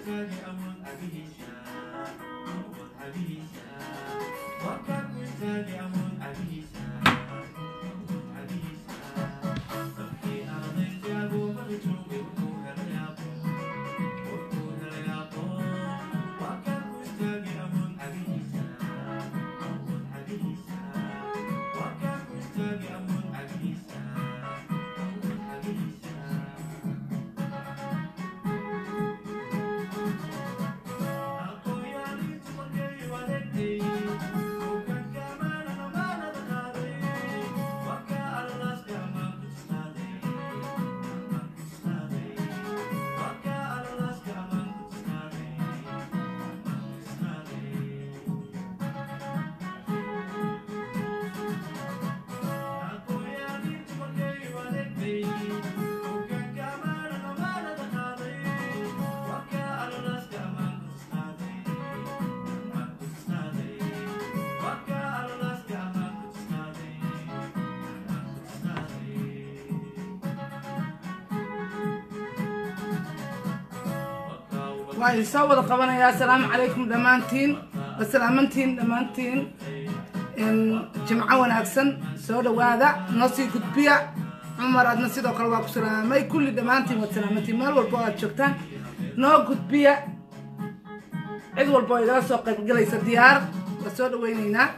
waa idin soo wada qabanayaa asalaamu calaykum dhammaantiin wasalaamantiin dhammaantiin jimco wanaagsan soo dhawaada noo sii gudbiya cumar adna sidoo kale waa ku salaamay kulli dhammaantiin waad salaamantiin meel walba oo aad joogtaan noo gudbiya cid walba oo igala soo qaybgelaysa diyaar waa soo dhawaynaynaa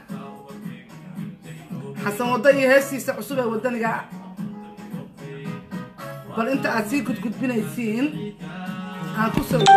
xasan waddo iyo heestiisa cusub ee waddaniga bal inta aad sii gudgudbinaysiin aan ku soo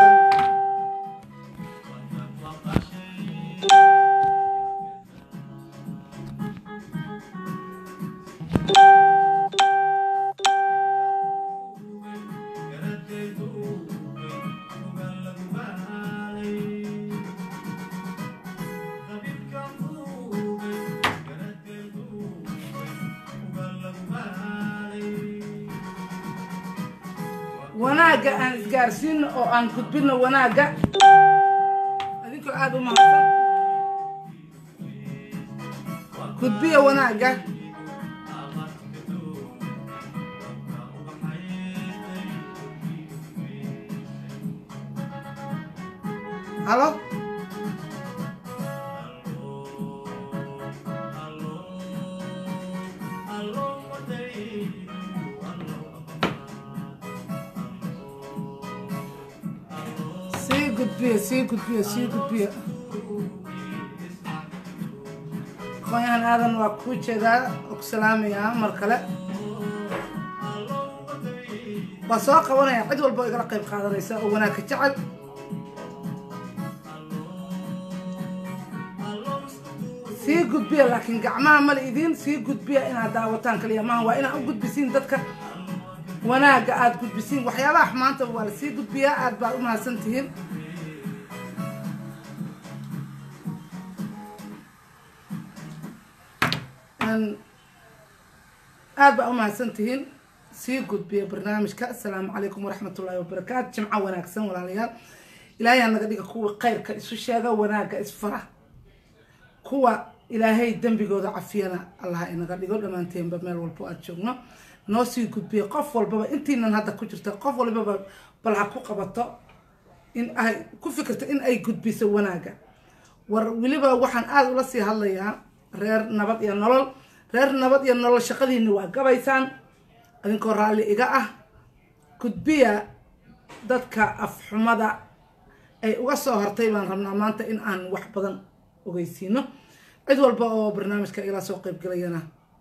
wanaagga aan isgaarsiino oo aan gudbino wanaagga adinkoo aada u mahadsan gudbiya wanaagga halo sii gudbiya sii gudbiya sii gudbiya aqoonyahan aadan waa kuu jeedaa oo ku salaamayaa mar kale waa soo qabanaya cid walba oo igala qayb qaadanaysa oo wanaagka jecel sii gudbiya laakiin gacmaha mala idiin sii gudbiya inaad daawataan kaliya maaha waa inaad u gudbisiin dadka wanaagga aada gudbisiin waxyaabaha xumaanta waa la sii gudbiyaa aada baad u mahadsan tihiin aada baa u mahadsan tihiin sii gudbiya barnaamijka asalaamu calaykum waraxmat ullaahi wabarakaatu jimco wanaagsan walaalayaal ilaahay naga dhiga kuwa khayrka isu sheega wanaagga isfara kuwa ilaahay dembigooda cafiyana allah inaga dhigo dhammaanteenba meel walbo aada joogno noo sii gudbiya qof walbaba intiinan hadda ku jirta qof walbaba bal ha ku qabato in ay ku fikirto in ay gudbiso wanaagga war weliba waxaan aada ula sii hadlayaa reer nabad iyo nolol reer nabad iyo nolol shaqadiina waa gabaysaan idinkoo raalli iga ah gudbiya dadka afxumada ay uga soo hortay baan rabnaa maanta in aan wax badan ogeysiino cid walba oo barnaamijka igala soo qeybgelayana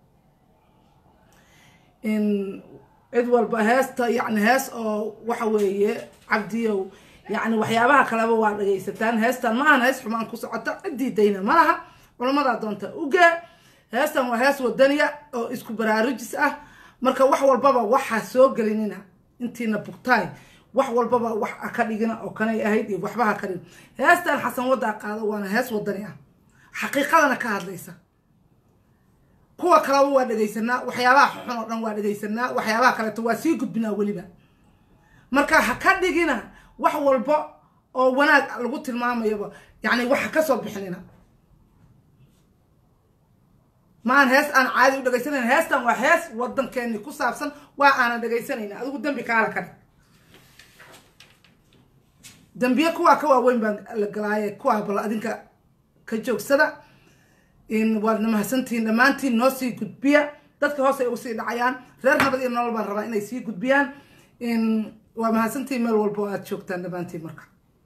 in cid walba heesta yacni hees oo waxa weeye cabdiyow yacni waxyaabaha kaleba waa dhagaysataan heestan ma ahan hees xumaan ku socota ciddii dayna ma laha culamadaa doonta ugee heestan waa hees wadaniya oo isku baraarujis ah marka wax walbaba waxa soo gelinina intiina bugtaay wax walbaba wax ka dhigina oo kanay ahayd iyo waxbaha ka dhigin heestan xasan waddaa qaado waana hees wadani ah xaqiiqadana ka hadlaysa kuwa kaleba waa dhegaysanaa waxyaabaha xun oo dhan waa dhegaysanaa waxyaabaha kaleeto waa sii gudbinaa weliba marka ha ka dhigina wax walba oo wanaag lagu tilmaamayaba yacni waxa ka soo bixinina maan hees aan caadi u dhegaysanayn heestan waa hees wadankeeni ku saabsan waa aanan dhegaysanayna adigu dembi kaala ka dhig dambiye kuwaa ka waaweyn baan la galaaye kuwaa bal adinka ka joogsada waadna mahadsantihiin dhammaantiin noo sii gudbiya dadka hoos ay ugu sii dhacayaan reer nabad iyo nolol baan rabaa inay sii gudbiyaan waa mahadsantihiin meel walba oo aada joogtaan dhammaantiin marka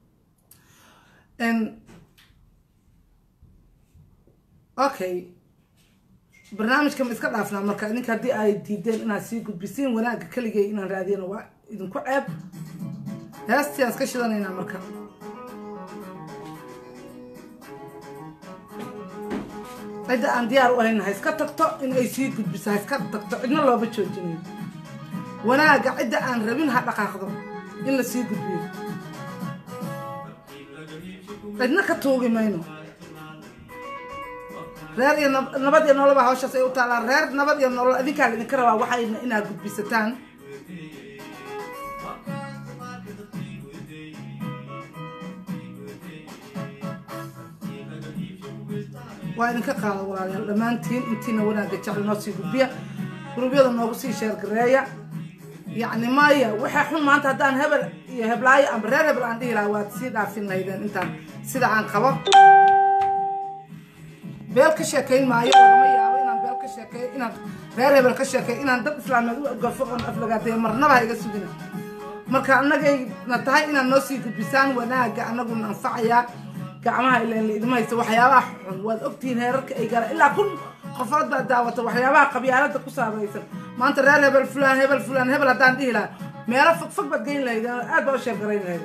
okay barnaamijka ma iska dhaafnaa marka idinka haddii ay diideen inaad sii gudbisiin wanaagga keligay inaan raadiyana waa idinku ceeb heestii aan iska shidanaynaa marka cidda aan diyaar u ahayn ha iska tagto in ay sii gudbiso ha iska tagto cidna looma joojinayo wanaagga cidda aan rabin ha dhaqaaqdo in la sii gudbiyo cidna ka tuugi mayno reer iyo nabad iyo nolol baa hawshaas ay u taallaan reer nabad iyo nolol adinkaa laidinka rabaa waxayna inaad gudbisataan waa idinka qaada walaalayaal dhammaantiin intiina wanaagga jecel noo sii gudbiya gurubyada noogu sii sheergareeya yacni maya waxaa xun maanta haddaan hebel iyo heblaayo amba reer hebel aan dhihi lahaa waad sii dhaafin lahaydeen intaan sida aan qabo beel ka sheekayn maayo lagama yaabo inaan beel ka sheekeeyo inaan reer hebel ka sheekeeyo inaan dad islaameed u gafo oon aflagaadeeyo marnaba ha iga sugina marka annagayna tahay inaad noo sii gudbisaan wanaagga annaguna anfacayaa gacmaha ilaan laidma haysa waxyaabaha xun waad ogtihiin heerarka ay galaan ilaa kun qofood baa daawata waxyaabaha qabyaalada ku saabaysan maanta reer hebel fulaan hebel fulaan hebel haddaan dhihi lahaa meelo fog fog baad geyn lahayd aad baa u sheergarayn lahayd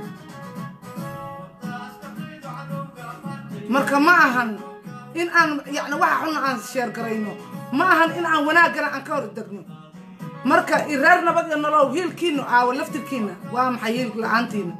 marka ma ahan in aan yani waxa xunna aan sheergarayno ma ahan in aan wanaaggana aan ka hor degno marka reer nabad iyo nolow hiilkiina aawo laftirkiina waa maxay hiil la-aantiina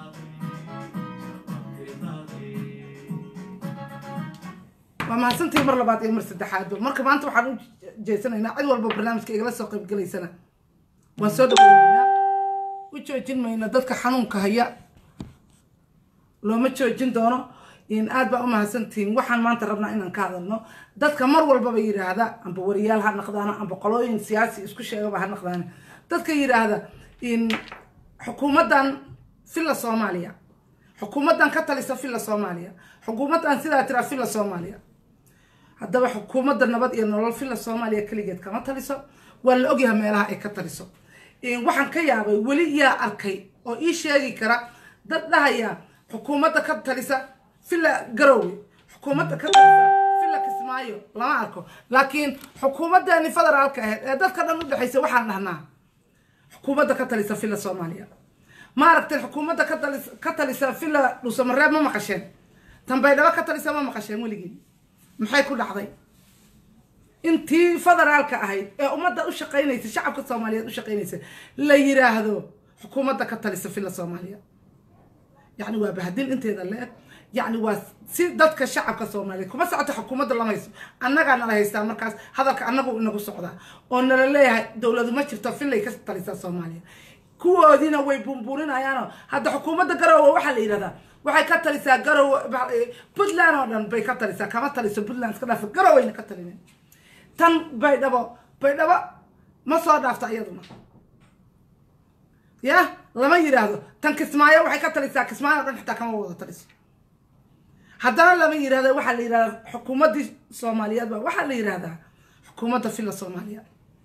waa mahadsantii mar labaad iyo mar saddexaadba marka maanta waxaan u jeesanaynaa cid walba barnaamijka igala soo qaybgelaysana waan soo dhaweynaynaa u joojin mayno dadka xanuunka haya looma joojin doono aad baa u mahadsantihiin waxaan maanta rabnaa inaan ka hadalno dadka mar walbaba yidhaahda amba wariyaal ha naqdaano amba qolooyin siyaasi isku sheegaba ha naqdaano dadka yidhaahda xukuumaddan filla soomaaliya xukuumaddan ka talisa filla soomaaliya xukuumaddan sidaa tiraa filla soomaaliya haddaba xukuumadda nabad iyo nolol filla soomaaliya keligeed kama taliso waa la ogyahay meelaha ay ka taliso waxaan ka yaabay weli yaa arkay oo ii sheegi kara dad dhahaya xukuumadda ka talisa filla garowe xukuumadda ka talisa filla kismaayo lama arko laakiin xukuumaddeeni federaalka ahayd ee dadka dhan u dhexaysa waxaan dhahnaa xukuumadda ka talisa filla soomaaliya ma aragteen xukuumadda ka talisa filla dhuusamareeb ma maqasheen tambaydhabo ka talisa ma maqasheen weligii maxay ku dhacday intii federaalka ahayd ee ummadda u shaqaynaysa shacabka soomaaliyeed u shaqaynaysa la yiraahdo xukuumadda ka talisa filla soomaaliya yacni waa bahadin inteeda le-eg yacni waa si dadka shacabka soomaaliyeed kuma socoto xukuumadda lama hayso annagaa nala haystaa markaas hadalka annagu inagu socdaa oo nala leeyahay dowladu ma jirto fillay ka talisaa soomaaliya kuwoodiina way buunbuurinayaanoo hadda xukuumadda garowe waxaa la yidhahdaa waxay ka talisaa garowe puntland oo dhan bay ka talisaa kama taliso puntland iska dhaafo garoweyna ka talinen tan baydhabo baydhabo ma soo dhaafto iyaduna ya lama yidhaahdo tan kismaayo waxay ka talisaa kismaayo o dhan xitaa kama wada taliso haddana lama yidhahdo waxaa la yidhahdaa xukuumaddii soomaaliyeed ba waxaa la yidhahdaa xukuumadda filla soomaaliya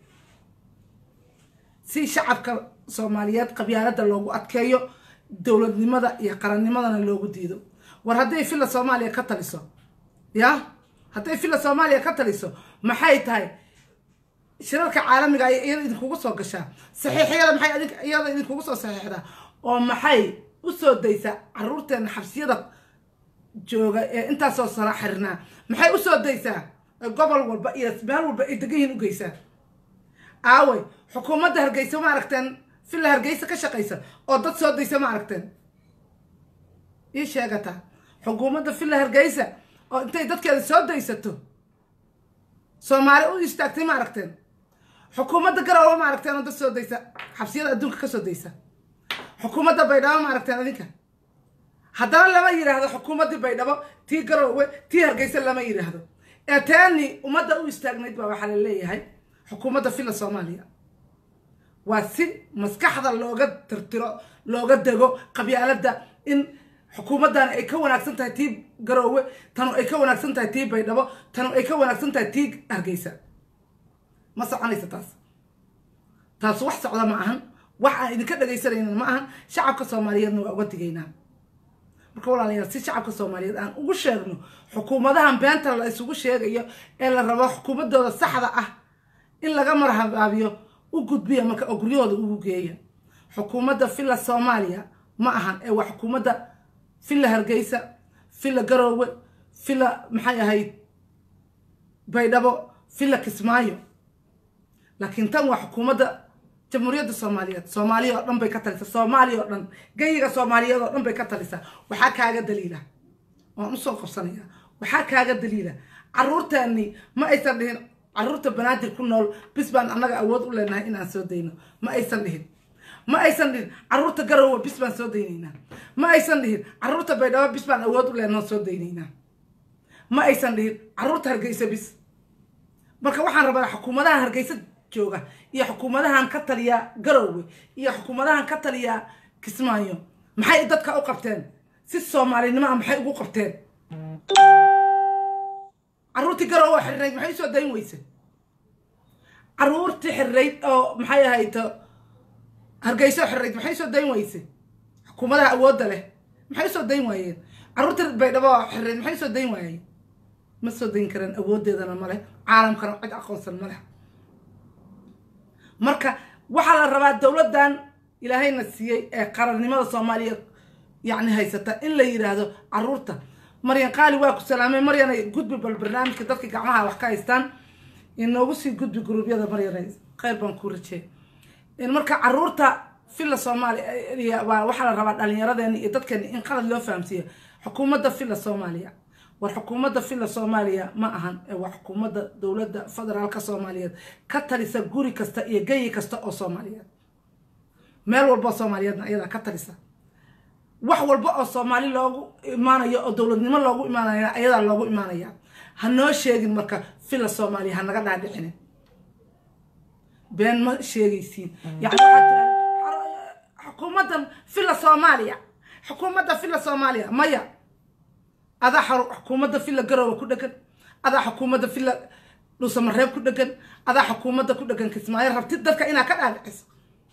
si shacabka soomaaliyeed qabyaalada loogu adkeeyo dowladnimada iyo qarannimadana loogu diido war hadday filla soomaaliya ka taliso ya hadday filla soomaaliya ka taliso maxay tahay shirarka caalamiga ay iyada idinkugu soo gashaa saxiixyada maxay adink iyada idinkugu soo saxiixdaa oo maxay u soo daysaa caruurteena xabsiyada jooga ee intaasoo sara xirnaa maxay u soo daysaa gobol walba iyo meel walba ay degan yihiin u geysaa aawey xukuumadda hargeysa ma aragteen filla hargeysa ka shaqaysa oo dad soo daysa ma aragteen ii sheegataa xukuumadda filla hargeysa oo intay dadkeeda soo daysato soomaali u istaagtay ma aragteen xukuumadda garowe ma aragteen oo dad soo daysa xabsiyada adduunka ka soo daysa xukuumadda baydhabo ma aragteen adinka haddana lama yidhaahdo xukuumaddii baydhabo tii garowe tii hargeysa lama yidhaahdo ee teeni ummadda u istaagnayd baa waxaa la leeyahay xukuumadda filla soomaaliya waa si maskaxda looga tirtiro looga dego qabyaaladda in xukuumaddan ay ka wanaagsan tahay tii garoowe tanu ay ka wanaagsan tahay tii baydhabo tanu ay ka wanaagsan tahay tii hargeysa ma soconaysa taas taas wax socda ma ahan wax aan idinka dhagaysanaynin ma ahan shacabka soomaaliyeedna waa uga digaynaa marka walaalayaal si shacabka soomaaliyeed aan ugu sheegno xukuumadahan beenta la isugu sheegayo ee la rabo xukuumadooda saxda ah in laga marhabaabiyo u gudbiya marka oo guryahooda ugu geeya xukuumadda villa soomaaliya ma ahan ee waa xukuumadda villa hargeysa villa garoowe villa maxay ahayd baydhabo villa kismaayo laakiin tan waa xukuumadda jamhuuriyadda soomaaliyeed soomaaliya oo dhan bay ka talisaa soomaaliya oo dhan geyiga soomaaliyeed oo dhan bay ka talisaa waxaa kaaga daliila waan usoo qabsanaya waxaa kaaga daliila caruurteeni ma aysan dhihin caruurta banaadir ku nool bis baan annaga awood u leenahay inaan soo dayno ma aysan dhihin ma aysan dhihin caruurta garowe bis baan soo daynaynaa ma aysan dhihin caruurta baydhabo bis baan awood u leenaho soo daynaynaa ma aysan dhihin caruurta hargeysa bis marka waxaan rabaa xukuumadaha hargeysa jooga iyo xukuumadahan ka taliya garowe iyo xukuumadahan ka taliya kismaayo maxay dadka u qabteen si soomaalinimo ah maxay ugu qabteen caruurtii garowe xirnayd maxay usoo dayn weyse caruurtii xirnayd oo maxay ahayd hargeyso xirnayd maxay usoo dayn weyse xukuumadaha awoodda leh maxay usoo dayn waayeen caruurtii baydhabo xirnayd maxay usoo dayn waayeen ma soo dayn kareen awooddeedana ma leh caalamkana cid aqoonsan ma leh marka waxaa la rabaa dowladdan ilaahayna siiyey ee qarannimada soomaaliya yacni haysata in la yidhaahdo caruurta maryan qaali waa ku salaamay maryana gudbi bal barnaamijka dadka gacmaha wax ka haystaan inoogu sii gudbi guruubyada maryana kheyr baan ku rajey marka caruurta villa soomaaliya waa waxaa la rabaa dhalinyaradeeni iyo dadkeeni in qalad loo fahamsiiyo xukuumadda villa soomaaliya war xukuumadda villa soomaaliya ma ahan ee waa xukuumadda dowladda federaalka soomaaliyeed ka talisa guri kasta iyo geyi kasta oo soomaaliyeed meel walboo soomaaliyeedna ayadaa ka talisa wax walba oo soomaali loogu imaanayo oo dowladnimo loogu imaanaya ayadaa loogu imaanaya ha noo sheegin marka villa soomaaliya ha naga dhaadhicinin been ma sheegaysiin yani waxaa tira xukuumaddan villa soomaaliya xukuumadda villa soomaaliya maya adaa xukuumadda villa garowe ku dhegan adaa xukuumadda villa dhuusamareeb ku dhegan adaa xukuumadda ku dhegan kismaayo rabtid dadka inaa ka dhaadhiciso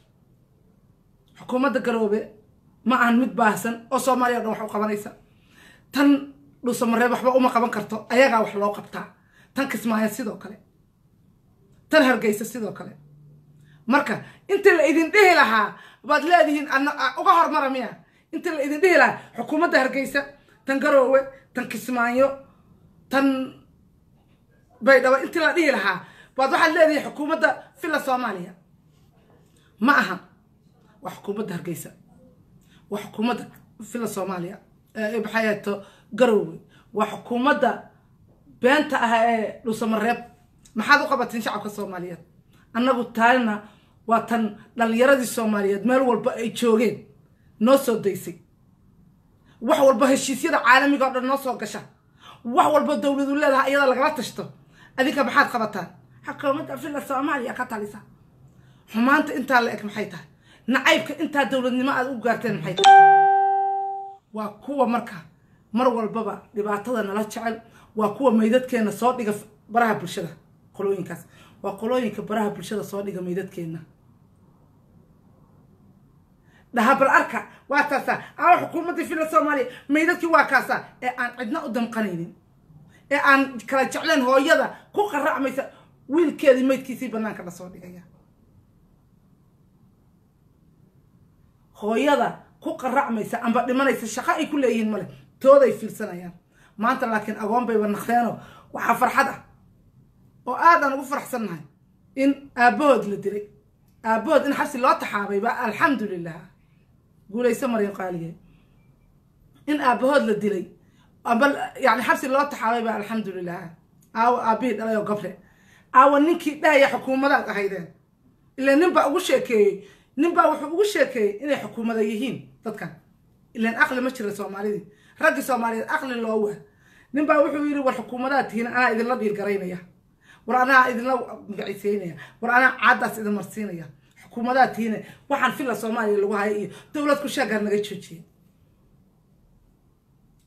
xukuumadda garoobe ma ahan mid baahsan oo soomaaliya o dhan wax u qabanaysa tan dhuusamareeb waxba uma qaban karto ayagaa wax loo qabtaa tan kismaayo sidoo kale tan hargeysa sidoo kale marka intii la idin dhihi lahaa baad leedihiin uga hormara miya intii la idin dhihi lahaa xukuumadda hargeysa tan garoowe tan kismaayo tan baydhabo intii la dhihi lahaa baad waxaad leedihiin xukuumadda villa soomaaliya ma aha waa xukuumadda hargeysa waa xukuumadda villa soomaaliya maxay ahayto garoowe waa xukuumadda beenta ah ee dhuusamareeb maxaad u qabatiin shacabka soomaaliyeed annagu taalina waa tan dhalinyaradii soomaaliyeed meel walba ay joogeen noo soo daysay wax walba heshiisyada caalamiga o dhan noo soo gasha wax walba dowladu leedahay iyada lagala tashto adinka maxaad qabataan xukuumadda villa soomaaliya ka talisa xumaanta intaa la eg maxay tahay nacaybka intaa dowladnimo aad u gaarteen maxay tahay waa kuwa marka mar walbaba dhibaatada nala jecel waa kuwa meydadkeena soo dhiga baraha bulshada qolooyinkaas waa qolooyinka baraha bulshada soo dhiga meydadkeena dhaha bal arka waa taasa aa xukuumaddii villa soomaaliya meydadkii waa kaasa ee aan cidna u damqanaynin ee aan kala jecleen hooyada ku qaracmaysa wiilkeedii meydkiisii banaanka lasoo dhigaya hooyada ku qaracmaysa amba dhimanaysa shaqo ay ku leeyihiin male tooday fiirsanayaan maanta laakiin agoon bayba naqdeeno waxaa farxad ah oo aadaan ugu faraxsannahay in aabbahood la dilay aabbahood in xabsi loo taxaabayba alxamdulilah guulayso maryan qaaliye in aabbahood la dilay amba yani xabsi loo taxaabayba alxamdulilah aawa aabbihii dhalay oo gabre aawa ninkii dhahaya xukuumadaad ahaydeen ila nin baa ugu sheekeeyey nin baa wuxuu ugu sheekeeyey inay xukuumada yihiin dadkan ilan aqli ma jira soomaalidii raggii soomaaliyeed aqli loo waa nin baa wuxuu yidhi war xukuumadaad tihiin anaa idinla dhiirgaraynaya war anaa idinla magacisiinaya war anaa caadaas idin marsiinaya xukuumadaad tihiin waxaan villa soomaaliya lagu haya iyo dowlad ku shaagaa naga joojiya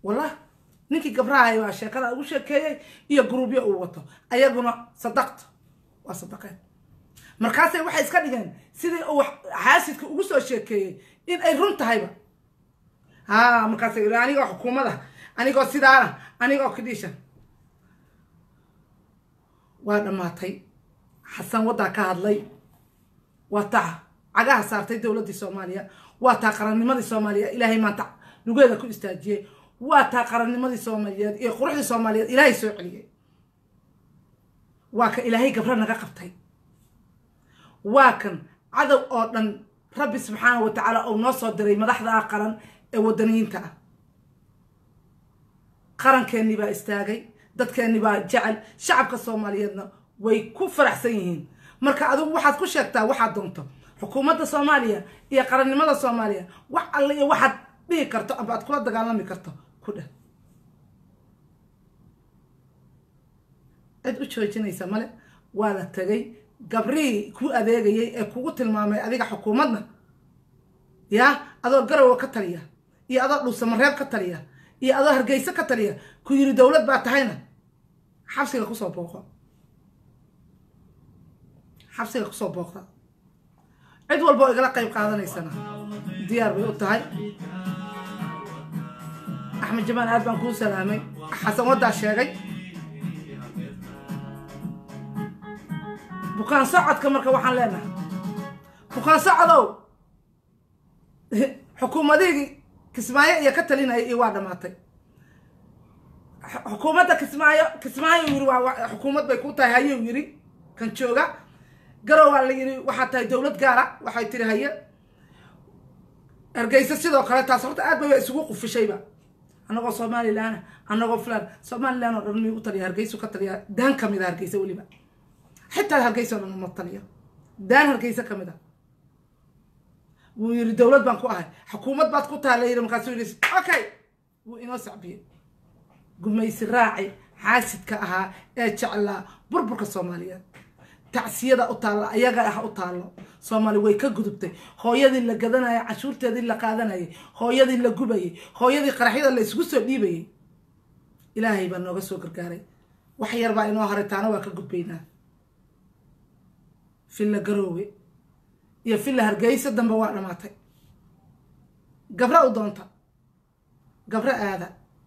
wallah ninkii gabrahay waa sheekada ugu sheekeeyey iyo gruubyo uu wato ayaguna sadaqta waa sadaqeen markaasay waxay iska dhigeen sidii uu xaasidka ugu soo sheekeeyey in ay run tahayba ha markaasay yidhi anigoo xukuumada anigoo sidaana anigoo kidhiisha waa dhammaatay xasan waddaa ka hadlay waa taa cagaha saartay dowladdii soomaaliya waa taa qarannimadii soomaaliya ilaahay maanta lugeeda ku istaajiyey waa taa qarannimadii soomaaliyeed iyo quruxdii soomaaliyeed ilaahay soo celiyey waa ka ilaahay gabra naga qabtay waa kan cadow oo dhan rabbi subxaana wa tacaala uu noo soo diray madaxda qaran ee wadaniyiinta ah qarankeenii baa istaagay dadkeenni baa jecel shacabka soomaaliyeedna way ku faraxsan yihiin marka adigu waxaad ku sheegtaa waxaad doonto xukuumadda soomaaliya iyo qarannimada soomaaliya wax alle iyo waxaad dhihi karto amba aad kula dagaalami karto ku dheh cid u joojinaysa male waa la tegay gabrihii ku adeegayay ee kugu tilmaamay adiga xukuumadna yaa adoo garowa ka taliya iyo adoo dhuusamareeb ka taliya iyo adoo hargeyso ka taliya ku yiri dowlad baa tahayna xabsiga kusoo booqo xabsiga kusoo booqda cid walba oo igala qayb qaadanaysana diyaar bay u tahay axmed jamaan aad baan kuu salaamay xasan waddaa sheegay bukaan socodka marka waxaan leenahay bukaan socodow xukuumadihii kismaayo iyo ka talinaya iyo waa dhamaatay xukuumadda kismaayo kismaayo yiri waa xukuumad bay ku tahay hayuu yiri kan jooga garow waa la yiri waxaa tahay dowlad gaara waxay tiri haye ergeysa sidoo kale taas horta aad bay isugu qufishayba annagoo somalilan annagoo fulan somalilan oo dhan migu taliya hargeysu ka taliya daan kamid a hargeysa weliba xitaa hargeysa oo dhan uma taliyo daan hargeysa kamid a wuu yiri dowlad baan ku ahay xukuumad baad ku tahay la yiri markaasuu yiri okay wuu inoo sacbiyey gumaysi raaci xaasidka ahaa ee jeclaa burburka soomaaliyeed tacsiyada u taalla ayaga ah u taallo soomaali way ka gudubtay hooyadii la gadanayay cashuurteedii la qaadanayay hooyadii la gubayay hooyadii qaraxyada la isugu soo dhiibayay ilaahay baa nooga soo gargaaray wax yar baa inoo haray taana waa ka gudbaynaa filla garoowe iyo filla hargeysa dambe waa dhamaatay gabra u doonta gabra aada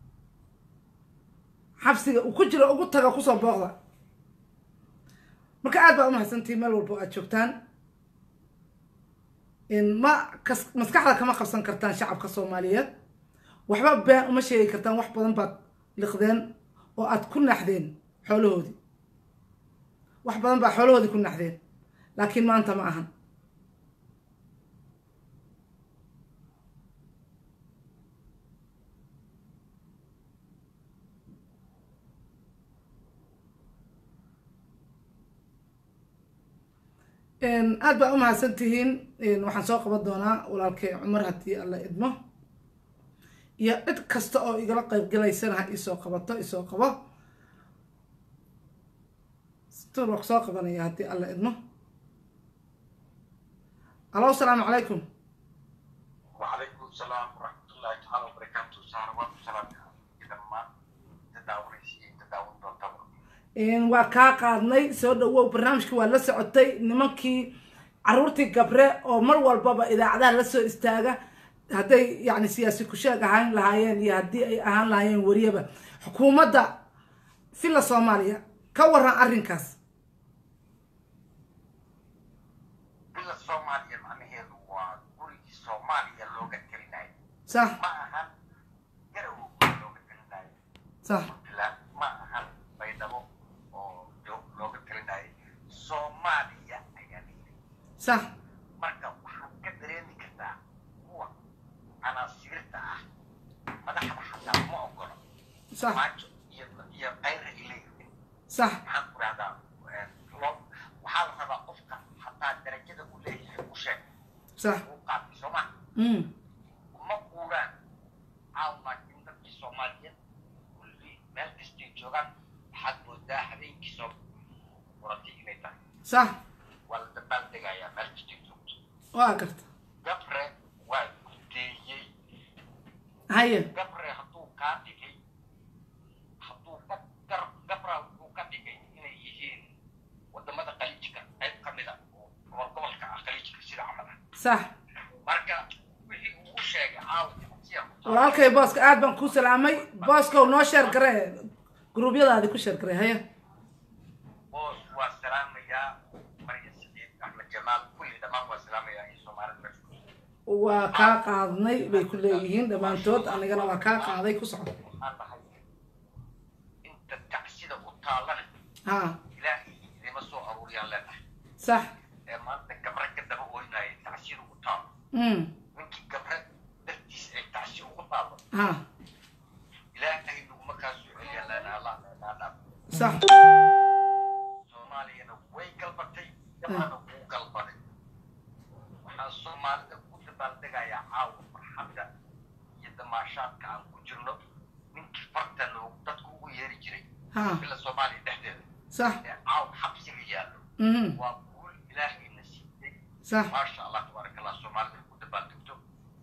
xabsiga uu ku jiro ugu taga kusoo booqda marka aad baa umahadsantihi meel walbo aad joogtaan ma kas maskaxda kama qabsan kartaan shacabka soomaaliyeed waxba been uma sheegi kartaan wax badan baad liqdeen oo aad ku naxdeen xoolahoodii wax badan baa xoolahoodii ku naxdeen laakiin maanta ma ahan aad baa umahadsan tihiin waxaan soo qaban doonaa walaalkay cumar haddii alla idmo iyo cid kasta oo igala qayb galaysana ha isoo qabato isoo qabo stur waa soo qabanaya haddii alla idmo alo asalaamu calaykum وعليكم السلام ورحمة الله تعالى وبركاته سارة والسلام إذا ما تداول شيء تداول دون waa kaa qaadnay soo dhawow barnaamijkii waa la socotay nimankii caruurtii gabre oo mar walbaba idaacadaha la soo istaaga hadday yani siyaasi kusheeg ahaan lahaayeen iyo haddii ay ahaan lahaayeen wariyaba xukuumadda filla soomaaliya ka waran arrinkaas بلا الصومالية معناها هو قولي الصومالية لوغة كلناي sax ما أهم قروا لوغة كلناي sax لا ما أهم بيدمو أو لوغة كلناي صوماليا يعني sax marka waxaad ka dareemi kartaa kuwa anaasiirta ah madaxda xataa ma ogolo sax maajo iyo iyo qayra ilayhi sax maxaan ku rahdaa loo waxaa la rabaa qofka hataa darajada uu leeyahay u sheeg sax uu qaatay soo ma mm ma guuraan caaw laakiin dadkii soomaaliyeed kulli meel kastay joogaan waxaad moodaa habeenkii soo muratay inay tahay sax waa la dabaaldegayaa meel kastay joogto waa garta gabre waa gudeeyey haye gabre hadduu qaadi sax marka wixii uu u sheegay caawa tacsiya ku taal walaalkay booska aad baan kuu salaamay booskow noo sheer garee gruubyadaadi ku sheer garee haya boos waa salaamayaa marya saciid axmed jamaal kulli dhammaan waa salaamayaa in soomaalida meesha ku waa kaa qaadnay bay ku leeyihiin dhammaantood anigana waa kaa qaaday ku socdo waxaan dhahay inta tacsida u taallana ha ilaahay idima soo aruuriyaan leenahay sax ee maanta gabre ka daba oynaya tacsida ugu taalo mm ninkii gabre dartiis ay tacsi ugu taalo ha ilaahay naguma kaa soo celiyaa leenahay allah leenaha dhaaf sax soomaaliyana way galbatay gabadhana wuu galbaday waxaan soomaalida ku dabaaldegayaa caawa farxadda iyo damaashaadka aan ku jirno ninkii farta noogu dadku ugu yeeri jiray ha bila soomaaliya dhexdeeda sax ee caawa xabsiga yaallo mhm waa guul ilaahayna siiyey sax maasha allah tabaaraka allah soomaalida ku dabaaldegto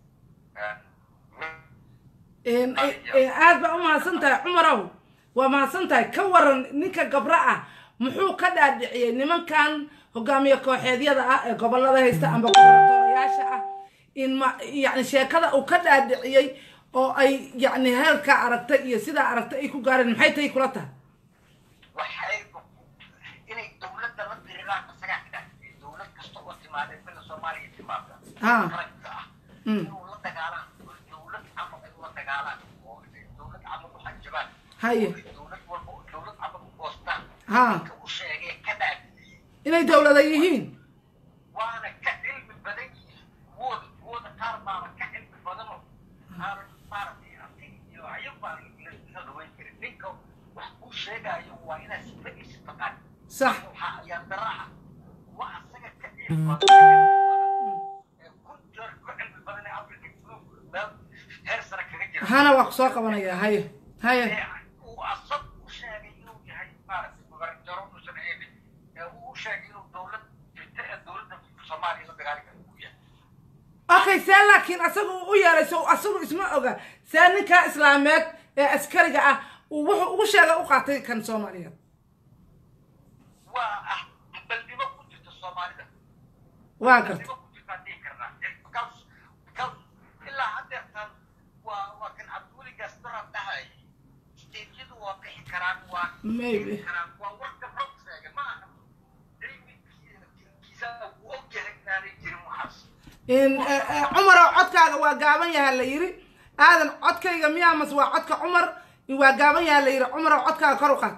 een- een aad baa u mahadsan tahay cumarow waa mahadsan tahay ka waran ninka gabra ah muxuu ka dhaadhiciyey nimankan hogaamiye kooxeedyada ah ee gobolada haysta amba gobernatoorayaasha ah in ma yani sheekada uu ka dhaadhiciyey oo ay yani heelkaa aragtay iyo sidaa aragtay ay ku gaareen maxay tahay kula tahay waxay inay dowladda la diriraan isagaa ka dhaafiyey dowlad kasta oo timaadee bila soomaaliya timaada Ah. qaranka ah Mm. inuu la dagaalaan oo dowlad camal ay ula dagaalaan oo ay dowlad camal u xajabaan Haye. oo ay dowlad walba oo dowlad camal u goostaan Ha. ninka u sheegay ka dhaafiyey inay dowlada yihiin waana ka cilmi badan yihiin kuwooda kuwooda qaar baaba ka cilmi badanoo aanan maaragtay artig iyo ayag baan la dhaweyn karin ninka wax kuu sheegaayo waa inaad sifadiisa taqaan sax waxaa ayaan daraa waa asaga ka cilmi badan ee ku jor ku cilmi badan ee afrika group meel heer sare kaga jira hana waa ku soo qabanaya haye haye ee uu asag u sheegay inuu yahay maaragtay gobernatoro uusan ahayn ee uu u sheegay inuu dowlad jirta ee dowladda soomaaliya la dagaali kara uu yahay okay see laakiin asaga uu u yeelay so asagu isma oga see ninkaa islaameed ee askariga ah uu wuxuu ugu sheegay u qaatay kan soomaaliyeed waa ah baldimo ku jirta soomaalida waa garta baldimo ku jirtaan dhihi karnaa because because ilaa haddeertan waa waa kan cabdiweligaas darab dhahayay steedyadu waa bixi karaan waa Maybe. bixi karaan waa warka rog sheegay ma aha cilmigiisa uu og yahay inaanay jirin waxaas in eh, eh, cumarow codkaaga waa gaaban yahaa la yiri aadan codkayga miyaa mase waa codka cumar waa gaaban yahaa la yiri cumarow codkaaga kor u qaad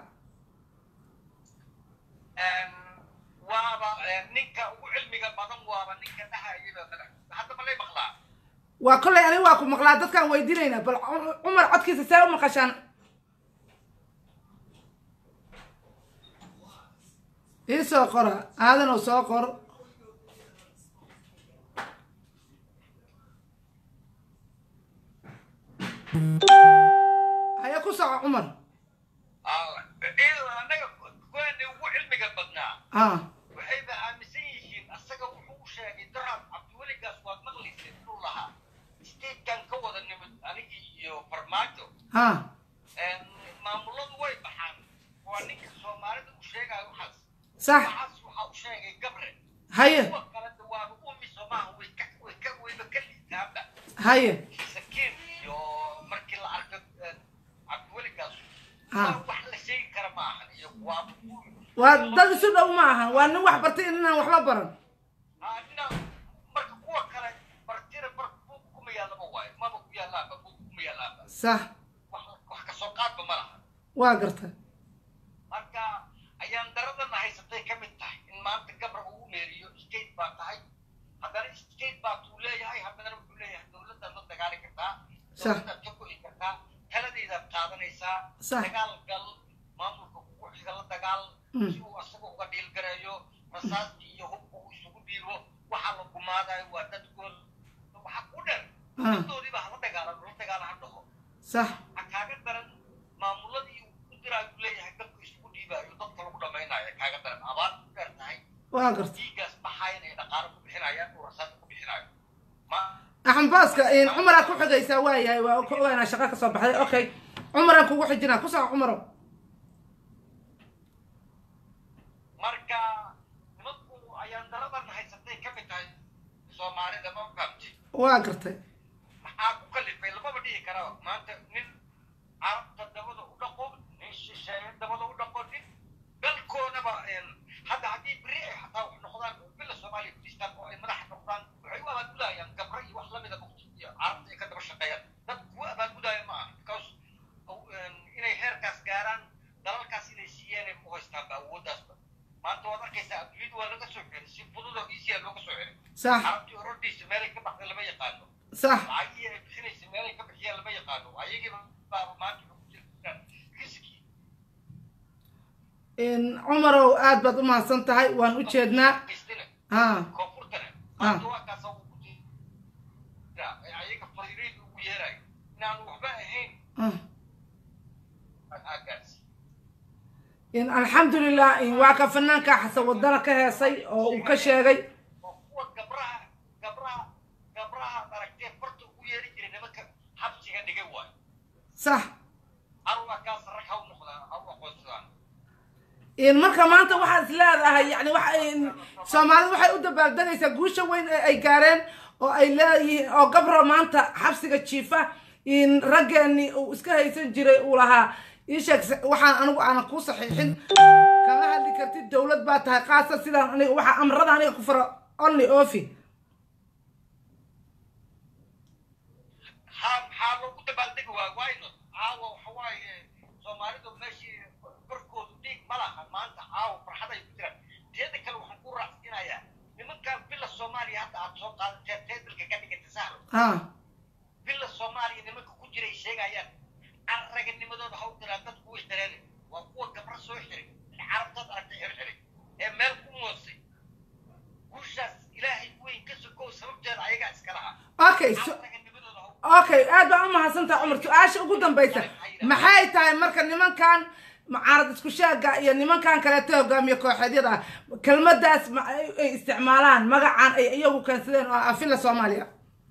waaba ninka ugu cilmiga badan waaba ninka dhahayaba madax hadda ma lay maqlaa waa kollay aniga waa ku maqlaa dadkaan weydiinaynaa bal Cu- cumar codkiisa see u maqashaan ii soo qora aadan oo soo qor haya ku soco cumar annaga kuwaani ugu cilmiga badnaa ah waxayba aaminsan yihiin asaga wuxuu u sheegay darab cabdiweligaas waad maqlaysa inuu lahaa statekan ka wada nimid anigii iyo farmaajo ha maamuladu way baxaan waa ninka soomaalida u sheegaayo waxaas sax waxaas waxaa u sheegay gabre haye kuwa kalena waaba umi soomaaha way ka way ka wayba ka liitaanba haye sakiin iyo markii la arko cabdiweligaas Ah. waa wax la sheegi kara ma ahan iyo waaba waa dad isu dhow ma ahan waa nin wax bartay inaan waxba baran ina marka kuwa kale martida mar buug kuma yaallaba waayo maba ku yaalaanba buug kuma yaalaanba sax wax wax kasoo qaadba ma laha waa garta marka ayaan daradana haysatay ka mid tahay in maanta gabra uu meeriyo state baa tahay haddana state baa tuu leeyahay haddana wuxuu leeyahay dowladdaad la dagaali kartaa Sax. dowladdaad ka go'i kartaa taladaydaad qaadanaysaa Sax. dagaal gal maamulka kugu xiga la dagaal Mm. si uu asaga uga dhiilgareeyo rasaastii iyo hubka uu isugu dhiibo waxaa la gumaadayo waa dadkooda waxaa ku dheer Ah. daddoodiiba hala dagaalan la dagaala ha dhaho sax waxaa kaaga daran maamuladii uu diraayu leeyahay dadku isugu dhiibaayo dadka lagu dhamaynayo kaaga daran abaar ku dheer tahay waa garta dhiigaas baxayan ay dhaqaalo ku bixinayaan uu rasaasa ku bixinayo ma axambaaska cumaraa ku xigaysaa waayahay waa ka ogaanaa shaqa ka soo baxday okay cumaraan kugu xijinaa ku soco cumaro marka nimanku ayaan daradan haysatay ka mid tahay soomaalida ma fahamtay waa gartay maxaa ku kalifay lamaba dhihi karaa maanta nin carabta dabada u dhaqo nin shisheeye dabada u dhaqo nin dalkoodaba hadda haddii beri ay xataa wax noqdaan bila soomaaliya kristaan oo ay madaxa noqdaan waxay u abaagudayaan gabra iyo wax lamida mugti iyo carabta ay ka daba shaqeeyaan dad kuwa abaagudaya ma aha because inay heerkaas gaaraan dalalkaas inay siiyeen u haystaanba awooddaasba maanta waad arkaysaa adduunyadu waa laga soo xiray si fudud oo easya looga soo xiray sax carabtii orodhiisa meelay ka baxday lama yaqaano sax lacagii ay bixinaysa meelay ka bixiyaan lama yaqaano ayagiiba baaba maanta waxay ku jirtaan riski cumarow aad baad u mahadsan tahay waan u jeednaa haystana ha koonfurtana maanta waa kaasa ugu jira ee ayaga fariirayda ugu yeerayo inaanu waxba ahayn ah. aagaas in alxamdulilah in waa ka fanaanka xasan wadana ka heesay oo uu ka sheegay oo kuwa gabraha gabraha gabraha aragtee farta ugu yeeri jiray nimanka xabsiga dhigay waayo sax arwa kaas rag ha u noqdaan ha u aqoonsadaan in marka maanta waxaad is leedahay yani waxa in soomaalidu waxay u dabaaldegaysaa guusha weyn ee ay gaareen oo ay leeyihiin oo gabro maanta xabsiga jiifa in raggeeni uu iska haysan jiray uu lahaa ii sheeg waxaan anigu aanan kuu saxiixin kama hadli kartid dowlad baa tahay qaasa sidaan aniga waxa amrada aniga ku fara only ofi haa maxaa loogu dabaaldegi waa wayno caawa waxa waaye soomaalidu meeshii korkoodu dhiig ma laha maanta caawa farxaday ku jiraan teeda kale waxaan ku raacsinayaa nimankan bila soomaaliya hadda aad soo qaadateen teedalka ka dhigata sahlo ha bila soomaaliya nimanka ku jiray sheegayaan carraganimadooda ha u diraan dadku way dareene waa kuwa gabra soo xiray carabtaad aragtay xirxiray ee meel ku moosay guushaas ilaahay weyn ka sokow sababteeda ayagaa iska lahaa okay so carraganimadooda ha u okay aad baa u mahadsantaha cumar su-aasha ugu dambaysa maxay tahay marka nimankan mucaarad isku shaaga iyo nimankan kaleeto hogaamiye kooxeedyada ah kelmadaas ma ay ay isticmaalaan magacan ay iyagu keensadeen oo ah afila soomaaliya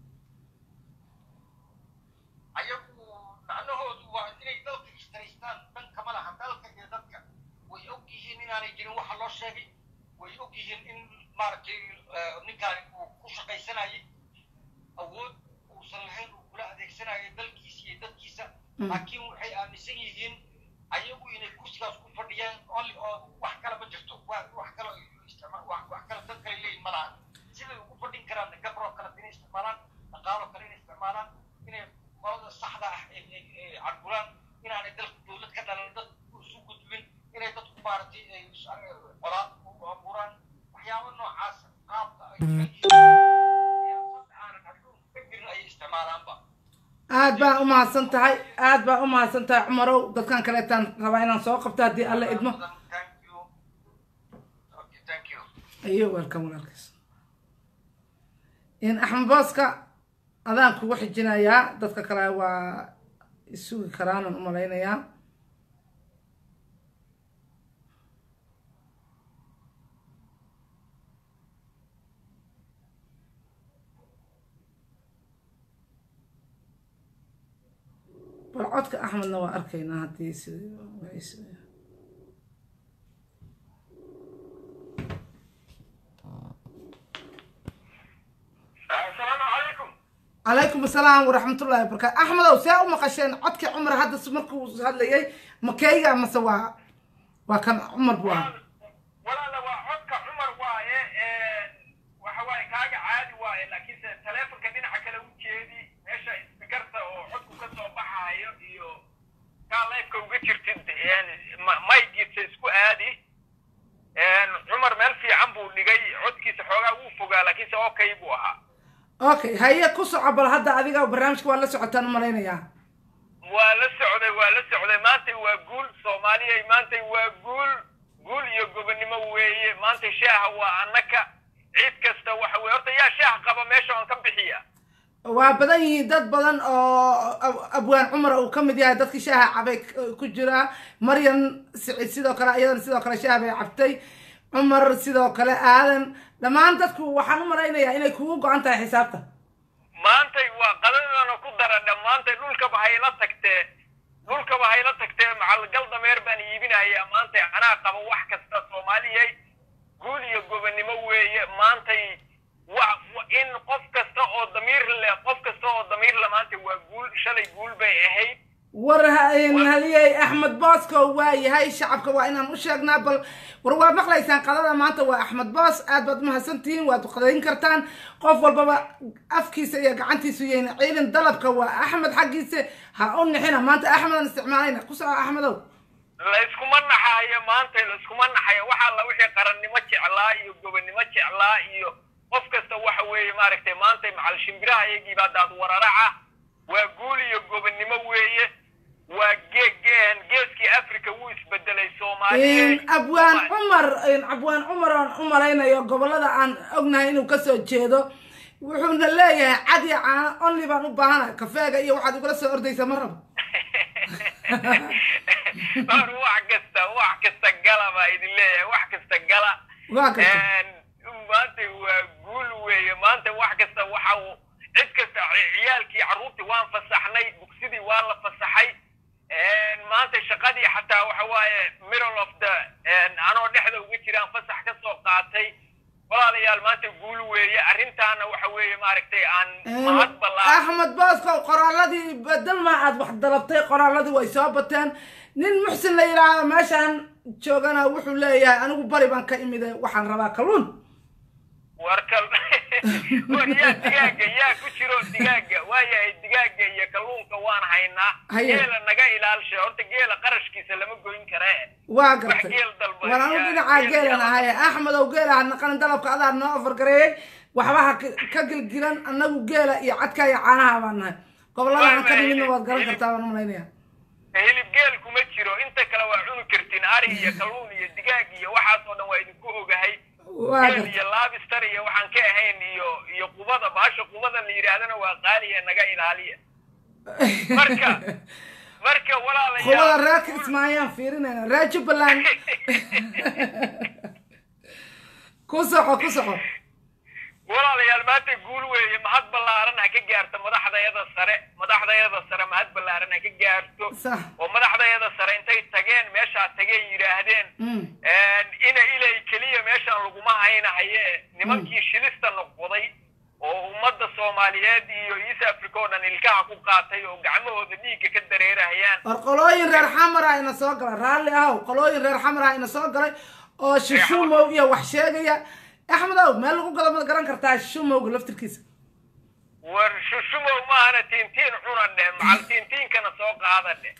ayagu macnahoodu waa inay dalka ishtaraystaan dhan kama laha dalka iyo dadka way og yihiin inaanay jirin waxa loo sheegay way og yihiin in maaragtay eh, ninkaani uu ku shaqaysanayay awood uusan lahayn uu kula adeegsanayo dalkiisa iyo dadkiisa Mm. laakiin waxay aaminsan yihiin ayagu inay kursigaas ku fadhiyaan only oo wax kale ma jirto wa- wax kale ay isticmaal wax wax kale dad kale leeyihin ma laha siday ugu fadhin karaan gabroo kale inay isticmaalaan dhaqaaloo kale inay isticmaalaan inay qolada saxda ah ay ay ay cadburaan inaanay dalka dowlad ka dhalan dad isu gudbin inay dadku maaragtay ay is- qolaad u abuuraan waxyaabo noocaas qaabka ay siyaasad aanan adduunka ka jirin ayay isticmaalaanba aad baa u mahadsan tahay aad baa u mahadsan tahay cumarow dadkan kaleetaan rabaa inaan soo qabto haddii alla idmo Thank you. Okay, thank you. ayo welcome walaalkiis in axmed booska adaan kugu xijinayaa dadka kale waa isugi karaanan u malaynayaa bal codka axmedna waa arkaynaa haddii sida Assalaamu calaykum. calaykum asalaam waraxmatullahi wabarakaatu axmedow see u maqasheen codkii cumar hadda s- markuu hadlayay makeyga mase waa waa kan cumar buu ahaa walaala waa codka cumar waaye waxa waaye kaaga caadi waaye laakiinse taleefonka dhinaca kale u jeedi meesha isbikarta oo codku ka soo baxaayo iyo kaa leefka uga jirtid maygiisa isku aadi cumar meel fiican buu dhigay codkiisa xoogaa wuu fogaa laakiinse okay buu ahaa okay haye ku soco bal hadda adiga barnaamijka waa la socotaan u malaynayaa waa la socday waa la socday maantay waa guul soomaaliya maantay waa guul guul iyo gobonimo weeye maanta shaaha waa annaka ciid kasta waxa weye horta yaa shaah qaba meesha aan ka bixiya waa badan yihiin dad badan oo ab- abwaan cumar uu ka mid yahay dadkii shaaha cabay k- ku jira maryan siciid sidoo kale iyadana sidoo kale shaah bay cabtay cumar sidoo kale aadan dhammaan dadku waxaan u malaynayaa inay kugu go-an tahay xisaabta maantay waa qadadana ku dara dhammaantay dhulkaba hayla tagtee dhulkaba hayla tagtee macalgal dameer baan iibinayaa maantay anaa qaba wax kasta soomaaliyay guul iyo gobonimo weeye maantay wa wa- in qof kasta oo damiir leh qof kasta oo damiir le maanta waa guul shalay guul bay ahayd war ha- haliyey axmed boosko waa yahay shacabka waa inaan u sheegnaa bal war waad maqlaysaan qadada maanta waa axmed boos aad baad umahadsantihiin waad qadayn kartaan qof walbaba afkiisa iyo gacantiisu yayna ciidan dalabka waa axmed xaggiisa ha u nixina maanta axmedan isticmaalayna ku soco axmedow layskuma naxayo maanta layskuma naxayo waxa alla wixii qarannimo jeclaa iyo gobonnimo jeclaa iyo qof kasta waxa weeye maaragtay maanta macal shimbiraha iyagiiba haddaad wararaca waa guul iyo gobonnimo weeye waa geegeen geeskii africa wuu isbedelay soomaaliya abwaan cumar abwaan cumar aan u malaynayo gobolada aan ognahay inuu kasoo jeedo wuxuuna leeyahay cad iyo caano only baan u baahana kafeega iyo waxaad igula soo ordaysa ma rabo hor wax kasta wax kasta gala baa idin leeyahay wax kasta gala waa kasta maanta waa guul weeye maanta wax kasta waxa uu cid kasta ci- ciyaalkii carruurtii waan fasaxnay dugsidii waa la fasaxay maanta shaqadii xataa waxa waaye middle of the anoo dhexda uga jiraan fasax ka soo qaatay walaalayaal maanta guul weeye arrintaana waxa weeye maaragtay aan mahad ballaan axmed boosko qoraaladii bedelma aad wax dalabtay qoraaladii way soo bateen nin muxsin la yidhaahdo meeshaan joogana wuxuu leeyahay anigu bari baan ka imide waxaan rabaa kalluun warkal war yaa digaaga yaa ku jiro digaaga waayahay digaaga iyo kalluunka waan haynaa Haye. geela naga ilaalsha horta geela qarashkiisa lama goyn karee waa gartay geel dalba war anu yaa- dhinacaa geel geelan yaa- ahaye axmedow geela ha naqanin dalabka adaa noo ofargareeyey waxba ha ka- ka gilgilan annagu geela iyo cadka iyo caanaha baan nahay gobolada aan ka nimidna waad garan kartaa baan umalaynaya hilib geel kuma jiro inta kale waa cuni kartiin ari iyo kalluun iyo digaag iyo waxaas oo dhan waa idinku ogahay waa geel gartay iyo laabistar iyo waxaan ka ahayn iyo iyo qubada bahasha qubada la yidhaahdana waa qaaliya naga ilaaliya marka marka qubada walaalayaal reerka ismaayaan fiirinayna reer jubbaland ku soco ku soco walaalayaal maanta guul weeye mahad ballaaran ha ka gaarto madaxdayada sare madaxdayada sare mahad ballaaran ha ka gaarto sax oo madaxdayada sare intay tageen meeshaa tageen yidhaahdeen Mm. ina ilay keliya meeshaan laguma haynahaye nimankii shilista noqday oo ummadda soomaaliyeed iyo east africa oo dhan ilkaha ku qaatay oo gacmahooda dhiigga ka dareerahayaan war qolooyin reer xamara ina soo galay raalli ahow qolooyin reer xamara ina soo galay oo shishumow iyo wax sheegaya axmedow meel lagu gado ma garan kartaa shishumowga laftirkiisa war shushumow maahana tiintiin cuna dheh macal tiintiinkana soo qaada dheh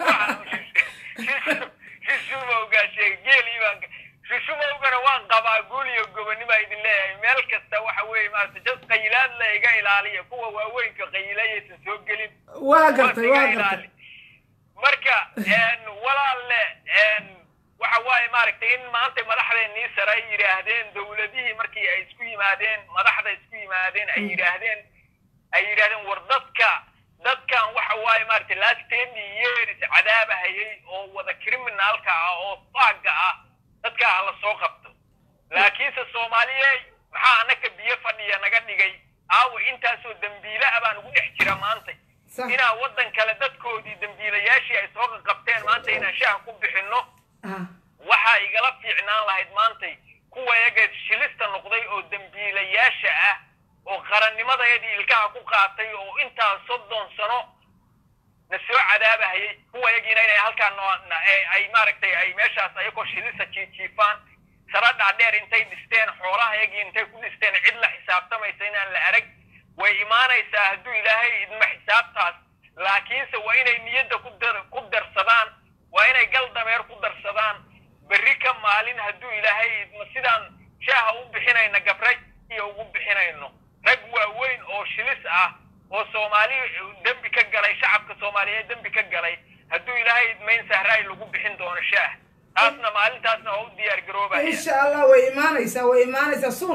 shushumowgaa sheeg geelii baan shushumowgana waan qabaa guul iyo gobonnima idin leeyahay meel kasta waxa weeye maarata jad qayilaad la iga ilaaliya kuwa waaweynka qayilayaysan soo gelin waa gartay Iga waa ilaali. gartay marka walaalle waxa waaye maaragtay in maanta madaxdeennii sare ay yidhaahdeen dowladihii markii ay isku yimaadeen madaxda isku yimaadeen ay yidhaahdeen ay yidhaahdeen war dadka dadkan waxa waaye maaragtay last ten years cadaabahayay oo wada criminalka ah oo faaga ah dadka ha la soo qabto laakiinse soomaaliyey maxaa anaka biyo fadhiya naga dhigay aawa intaasoo dembiile ah baan ugu dhex jira maanta Sax. inaan waddan kale dadkoodii dembiilayaashii ay soo qabteen maanta inaan shaha ku bixinno Ah, waxaa igala fiicnaan lahayd maantay kuwa iyaga shilista noqday oo dembiilayaasha ah oo qarannimadayadii ilkaha ku qaatay oo intaas soddon sano na soo cadaabahayay kuwa iyagiina inay halkaa noo na- ay- ay maaragtay ay meeshaas ayagoo shilista jiijiifaan sara dhaadheer intay dhisteen xoolaha iyagii intay ku dhisteen cid la xisaabtamaysa inaan la arag way imaanaysaa hadduu ilaahay idma xisaabtaas laakiinse waa inay niyadda ku dar ku darsadaan waa inay gal dameer ku darsadaan berri ka maalin hadduu ilaahay idma sidaan shaaha u bixinayna gabraj iyo ugu bixinayno rag waaweyn oo shilis ah oo soomaali dembi ka galay shacabka soomaaliyeed dembi ka galay hadduu ilaahay idmayn sahraay lagu bixin doono shaah taasna maalintaasna waa u diyaar garoobaya insha allah way imaanaysaa way imaanaysaa suun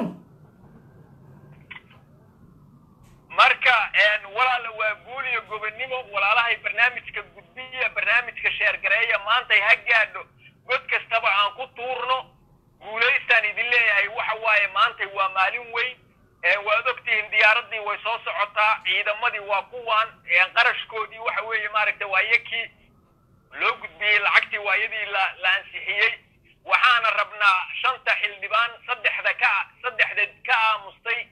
marka walaala waa guul iyo gobonnimo walaalahay barnaamijka gudbiya barnaamijka sheergareeya maantay ha gaadho god kastaba aan ku tuurno guulaystaan idin leeyahay waxa waaye maantay waa maalin weyn waad ogtihiin diyaaradii way soo socotaa ciidamadii waa kuwan qarashkoodii waxa weeye maaragtay waa iyakii loo gudbiyey lacagtii waa iyadii la la ansixiyey waxaana rabnaa shanta xildhibaan saddexda ka saddexda ka aamustay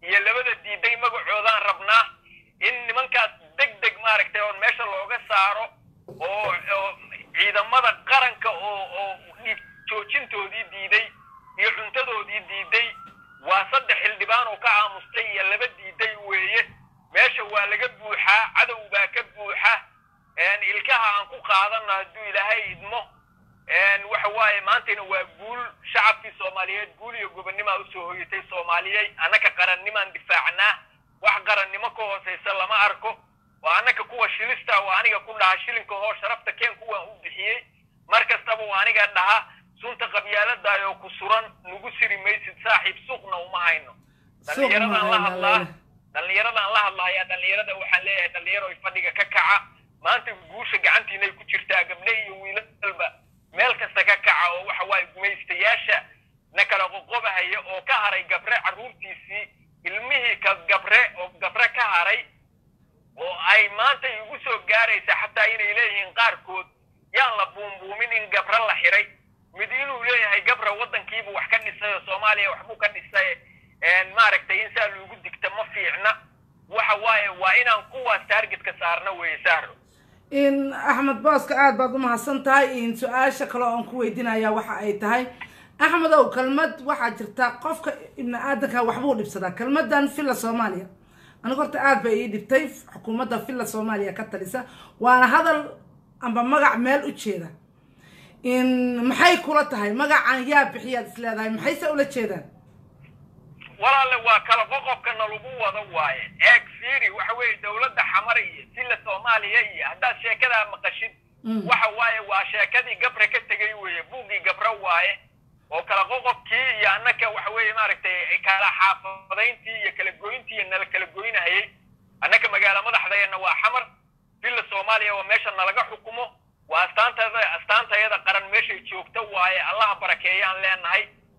iyo labada diiday magacoodaan rabnaa in nimankaas deg deg maaragtay oon meesha looga saaro oo oo ciidamada qaranka oo oo dhiig joojintoodii diiday iyo cuntadoodii diiday waa saddex xildhibaan oo ka aamustay iyo laba diiday weeye meesha waa laga buuxaa cadow baa ka buuxa ilkaha aan ku qaadano hadduu ilaahay idmo waxa waaye maantayna waa guul shacabkii soomaaliyeed guul iyo gobonnimaa usoo hoyatay soomaaliyey annaka qarannimaan difaacnaa wax qarannimo ka hoosaysa lama arko waa annaka kuwa shilista waa aniga ku dhaha shilinka hoo sharafta keen kuwaan u bixiyey mar kastaba waa aniga dhaha sunta qabyaaladaayoo ku suran nagu siri maysid saaxiib suuqna uma hayno dhallinyaradaan la hadlaa dhallinyaradaan la hadlaaya dhallinyarada waxaan leeyahay dhallinyaro fadhiga ka kaca maanta guusha gacantiinay ku jirtaa gabdhe iyo wiilalba meel kasta ka kaca oo waxa waaye gumaystayaasha na kala qoqobahaya oo ka haray gabre carruurtiisii ilmihii ka gabre oo gabre ka haray oo ay maanta igu soo gaaraysa xataa inay leeyihiin qaarkood yaan la buumbuumin in gabre la xiray mid inuu leeyahay gabra waddankiibu wax ka dhisay oo soomaaliya waxbuu ka dhisay maaragtay in saa loogu digta ma fiicna waxa waaye waa inaan kuwaas taargetka saarna weeye sahro in axmed booska aada baad umahadsan tahay in su-aasha kale oon ku weydiinaya waxa ay tahay axmed ow kelmad waxaa jirta qofka ibni aadanka waxbuu dhibsadaa kelmadan villa soomaaliya aniga horta aada bay ii dhibtay xukuumadda villa soomaaliya ka talisa waana hadal amba magac meel u jeeda in maxay kula tahay magacan yaa bixiyaad is leedahay maxayse ula jeedaan walaalle waa kala qoqobkana lagu wado waaye eeg fiiri waxa weeye dowladda xamar iyo silla soomaaliya iyo haddaad sheekadaa maqashid waxa waaye waa sheekadii gabre ka tegay weeye buuggii gabre waaye oo kala qoqobkii iyo annaka waxa weeye maaragtay kala xaafadayntii iyo kala goyntii iyo nala kala goynahayey annaka magaalo madaxdayana waa xamar villa soomaaliya waa meesha nalaga xukumo waa astaantada astaantayada qaran meeshay joogta waaye allaha barakeeyaan leenahay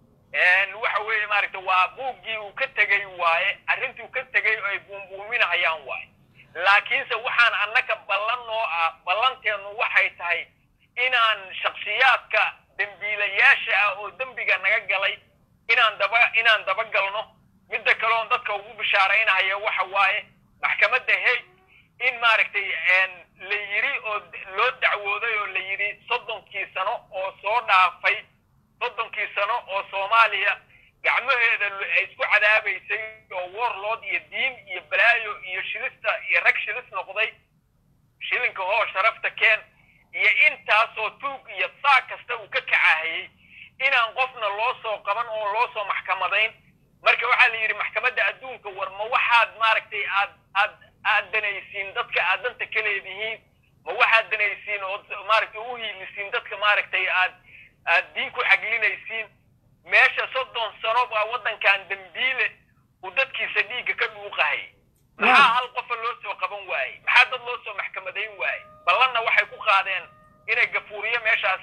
waxa weeye maaragta waa buuggii uu ka tegey waaye arrintii uu ka tegey oo ay buumbuuminahayaan waaye laakiinse waxaan annaka ballan noo ah ballanteennu waxay tahay inaan shaksiyaadka dembiilayaasha ah oo dembiga naga galay inaan daba inaan dabagalno midda kaleoon dadka ugu bishaaraynahaya waxa waaye maxkamadda hey in maaragtay la yidhi oo loo dacwooday oo la yidhi soddonkii sano oo soo dhaafay soddonkii sano oo soomaaliya gacmaheeda ay isku cadaabaysay oo warlood iyo diin iyo balaayo iyo shilista iyo rag shilis noqday shilinka hoo sharafta keen iyo intaasoo tuug iyo saa kasta uu ka kacahayey inaan qofna loo soo qaban oo loo soo maxkamadayn marka waxaa la yidhi maxkamadda adduunka war ma waxaad maaragtay aad aad aad danaysiin dadka aad danta ka leedihiin ma waxaad danaysiin oo maaragtay u hiilisiin dadka maaragtay aad aad diin ku xaglinaysiin meesha soddon sano baa waddankan dembiile uu dadkiisa dhiigga ka dhuuqahay maxaa hal qofa loo soo qaban waayey maxaa dad loo soo maxkamadayn waayey ballanna waxay ku qaadeen inay gafuuriyo meeshaas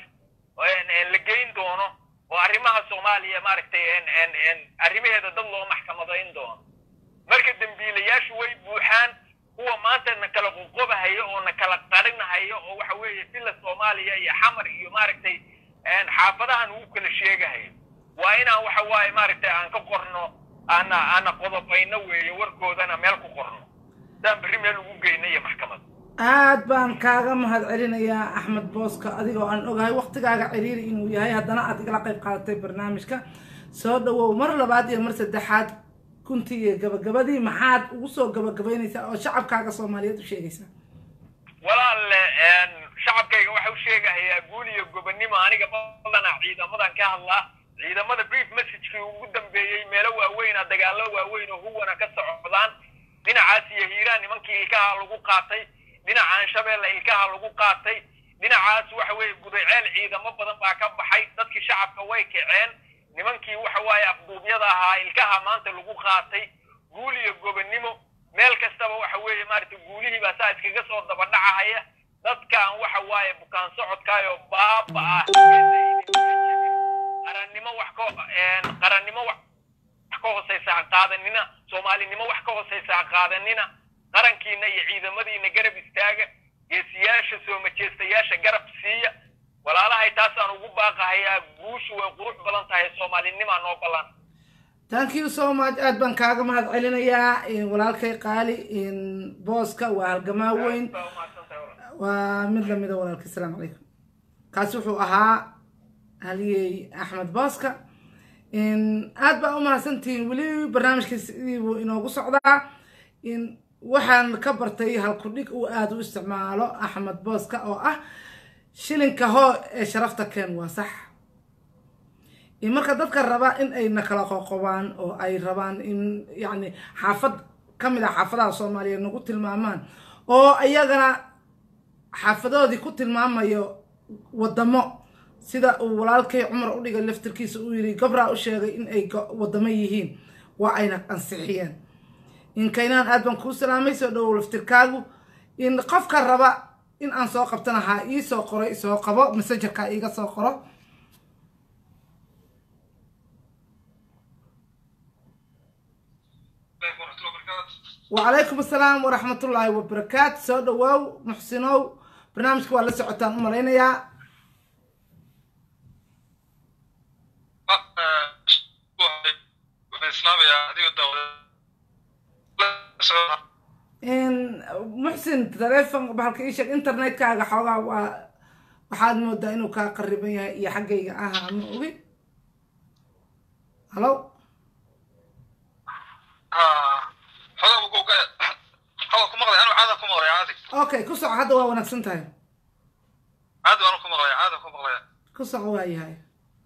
la geyn doono oo arrimaha soomaaliya maaragtay arrimaheeda dad loo maxkamadayn doono marka dembiilayaashu way buuxaan kuwa maanta na kala qoqobahaya oo na kala qarinahaya oo waxa weeye villa soomaaliya iyo xamar iyo maaragtay xaafadahan uu kala sheegahayo waa inaan waxa waaye maaragtay aan ka qorno aana aana qodobayno weeye warkoodana meel ku qorno saan berri meel ugu geyna iyo maxkamad aad baan kaaga mahad celinayaa axmed booska adigoo aan ogahay waktigaaga ciriiri inuu yahay haddana aad igala qayb qaadatay barnaamijka soo dhawow mar labaad iyo mar saddexaad kuntii iyo gabagabadii maxaad ugu soo gabagabaynaysaa oo shacabkaaga soomaaliyeed u sheegaysaa walaalle shacabkayga waxa u sheegahayaa guul iyo gobonnimo aniga badanaa ciidamadan ka hadlaa ciidamada brief messagekii ugu dambeeyey meelo waaweyna dagaallo waaweyn oo huwana ka socdaan dhinacaas iyo hiiraan nimankii ilkaha lagu qaatay dhinacaan shabeelle ilkaha lagu qaatay dhinacaas waxa weeye gudayceel ciidamo badan baa ka baxay dadkii shacabka way kaceen nimankii waxa waaye afduubyada ahaa ilkaha maanta lagu qaatay guul iyo gobonnimo meel kastaba waxa weeye maaragtay guulihii baa saa iskaga soo dabadhacahaya dadkan waxa waaye bukaan socodkaayoo baaba ah qarannimo wax ka qarannimo wax ka hooseysa ha qaadanina soomaalinimo wax ka hooseysa ha qaadanina qarankiina iyo ciidamadiina garab istaaga geesiyaasha soo majeestayaasha garab siiya walaalahay taasaan ugu baaqahayaa guushu way qurux badan tahay soomaalinimaa noo ballan thank you so much aad baan kaaga mahad celinayaa in walaalkay qaali in booska waa halgamaa weyn Baa umahadsantahay walaal. waa mid lamida walaalkay asalaamu calaykum kaasi wuxuu ahaa haliyey axmed booska in aad baa umahadsantihiin weli barnaamijka sidii buu inoogu socdaa in waxaan ka bartay halkudhig uu aada u isticmaalo axmed booska oo ah shilinka hoo ee sharafta keen waa sax in marka dadka raba in ay nakala qoqobaan oo ay rabaan in yacni xaafad ka mid ah xaafadaha soomaaliyeed nagu tilmaamaan oo iyagana xaafadoodii ku tilmaamayo wadamo sida uu walaalkay cumar u dhigay laftirkiisa uu yidhi gabraa u sheegay in ay go- wadamo yihiin waa ayna ansixiyeen in kaynaan aad baan kuu salaamay soo dhowow laftirkaagu in qofka raba in aan soo qabtana ha ii soo qoro isoo qabo messengerka iiga soo qoro Alaikum warahmatullahi wabarakatuh. وعليكم السلام ورحمة الله وبركاته سو دواو محسنو برنامجك waa la socotaan u malaynayaa Ah, eh, waxay- waxay islaamayaa adiga dawlad la socda in muxsin teleefon bahalka ii sheeg internetkaaga xoogaa waa waxaad moodaa inuu kaa qariban yahay iyo xaggayga aha ma ogi hallo Ah, xogaa buu ku- xogaa ku maqlay anuu caada ku maqlay caadi okay ku soco hadda waa wanaagsan tahay caadi waanu ku maqlay caada ku maqlay ku soco waa yahay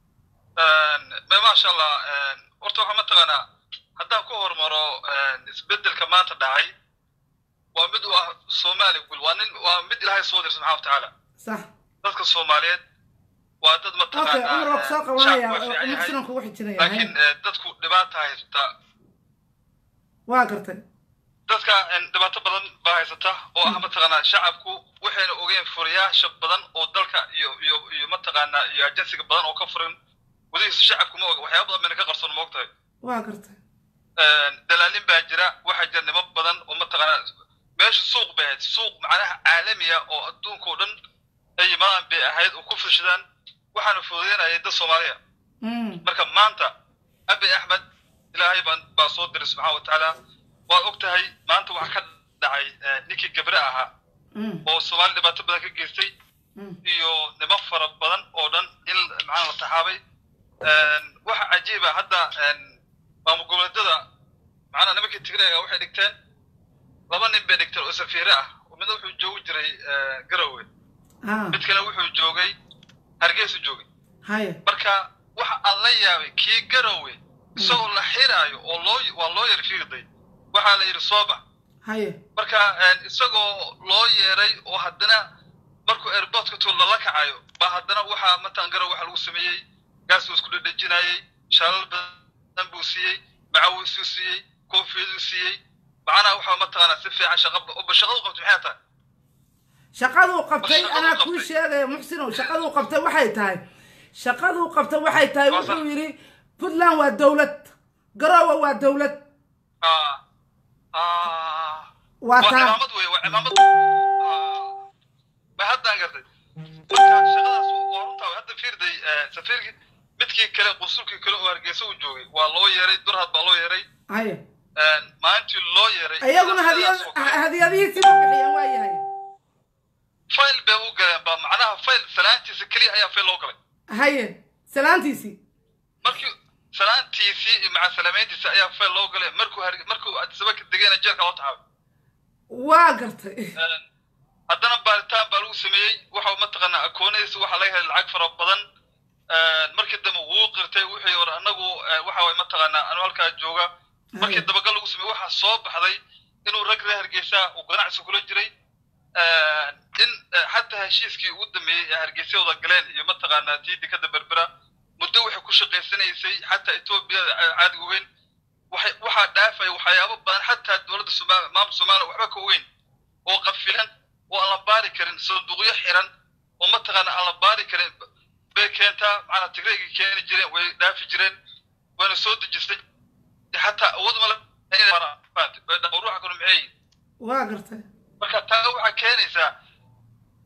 ma maasha allah horta waxaa mataqaanaa haddaan ku hormaro isbedelka maanta dhacay waa mid u ah soomaali gul waa nin waa mid ilaahay soo dir subxana watacaala sax dadka soomaaliyeed waa dad okay mataqaanaa cumar waa kusoo shacabku waa qabanaya fiican yahay muxsinan kugu xijinaya laakiin eh, dadku dhibaata haysata waa gartay dadka en, dhibaato badan baa haysata oo ah mataqaanaa shacabku waxayna ogeen furiyaasha badan oo dalka iyo iyo iyo mataqaanaa iyo ajensiga badan oo ka furin gudihiisa shacabku ma oga waxyaaba badan bayna ka qarsoon ma ogtahay waa gartay dalaalin baa jira waxaa jira niman badan oo mataqaanaa meesha suuq bay ahayd suuq macnaha caalamiya oo adduunka oo dhan ay yimaadaan bay ahayd oo ku furshadaan waxaana fududeynayay dad soomaaliya Mm, marka maanta abi axmed ilaahay baan baa soo diray subxaana wa tacaala waad og tahay maanta waxaa ka dhacay eh, ninkii gabre ahaa mm, oo soomaali dhibaato badan ka geystay mm. iyo niman fara badan oo dhan in macnaha la taxaabay waxa cajiiba hadda maamul goboleedyada macnaha nimankii tigreega waxay dhigteen laba nin bay dhigteen oo safiire ah oo midna wuxuu joogi jiray eh, garowe ah mid kale wuxuu joogay hargeysa joogay haya marka waxa aan la yaabay kii garowe isagoo la xiraayo oo loo waa loo yar fiirday waxaa la yidhi soo bax haya marka isagoo loo yeeray oo haddana markuu airportka tuul lala kacayo ba haddana waxaa matan garow waxa lagu sameeyey gaas buu isku dhedhejinayey shaalal badan buu siiyey macawisuu siiyey koofiyaduu siiyey macnaha waxaa mataqaanaa si fiican shaqa ba shaqadu qabtay maxay tahay shaqaduu qabtay Shaqaduu anaa qabtay. kuu sheegaya muxsinow shaqaduu qabtay waxay tahay shaqaduu qabtay waxay tahay Waa sax. wuxuu yidhi puntland waa dowlad garoowe waa dowlad Ah, ah, waa waa taa cimaamad wey waa cimaamad Ah, ma haddaan gartay marka shaqadaas waa runtaa hadda fiirday safiirkii midkii kale qunsulkii kale oo hargeysa uu joogay waa loo yeeray durhad baa loo yeeray haya maalintii loo yeeray iyaguna sidaas oo kale, hadiyadihiisii ma bixiyeen waa yahay fayl bay u galeen ba macnaha fayl salaantiisa keliya ayaa fayl loo galay haye salaantiisii markii salaantiisii iyo maca salaameyntiisa ayaa fayl loo galay markuu har- markuu adisaba ka degayna jeerka loo taxaabay waa gartay haddana baaritaan baa lagu sameeyey waxa mataqaanaa akoonadiisa waxaa laga helay lacag fara badan markii dambe wuu qirtay wixii hore anagu waxa waye mataqaanaa anu halkaa jooga markii dabagal lagu sameeyey waxaa soo baxday inuu rag reer hargeysa uu ganacsi kula jiray in xataa heshiiskii ugu dambeeyey ee hargeysa wada galeen iyo mataqaanaa tiidi ka daberbera muddo waxay ku shaqaysanaysay xataa etoobiya caadiga ogeyn waxay waxaa dhaafaya waxyaabo badan xataa dowladda somaaliya maamul soomaaliya waxba ka ogeyn oo qafilan oo aan la baari karin sanduuqyo xiran oo mataqaana aan la baari karin bay keentaa macnaa tigreegii keeni jireen way dhaafi jireen wayna soo dejistay xataa awood ma ruuxa kanu maxay yihiin waa gartay marka taa waxaa keenaysaa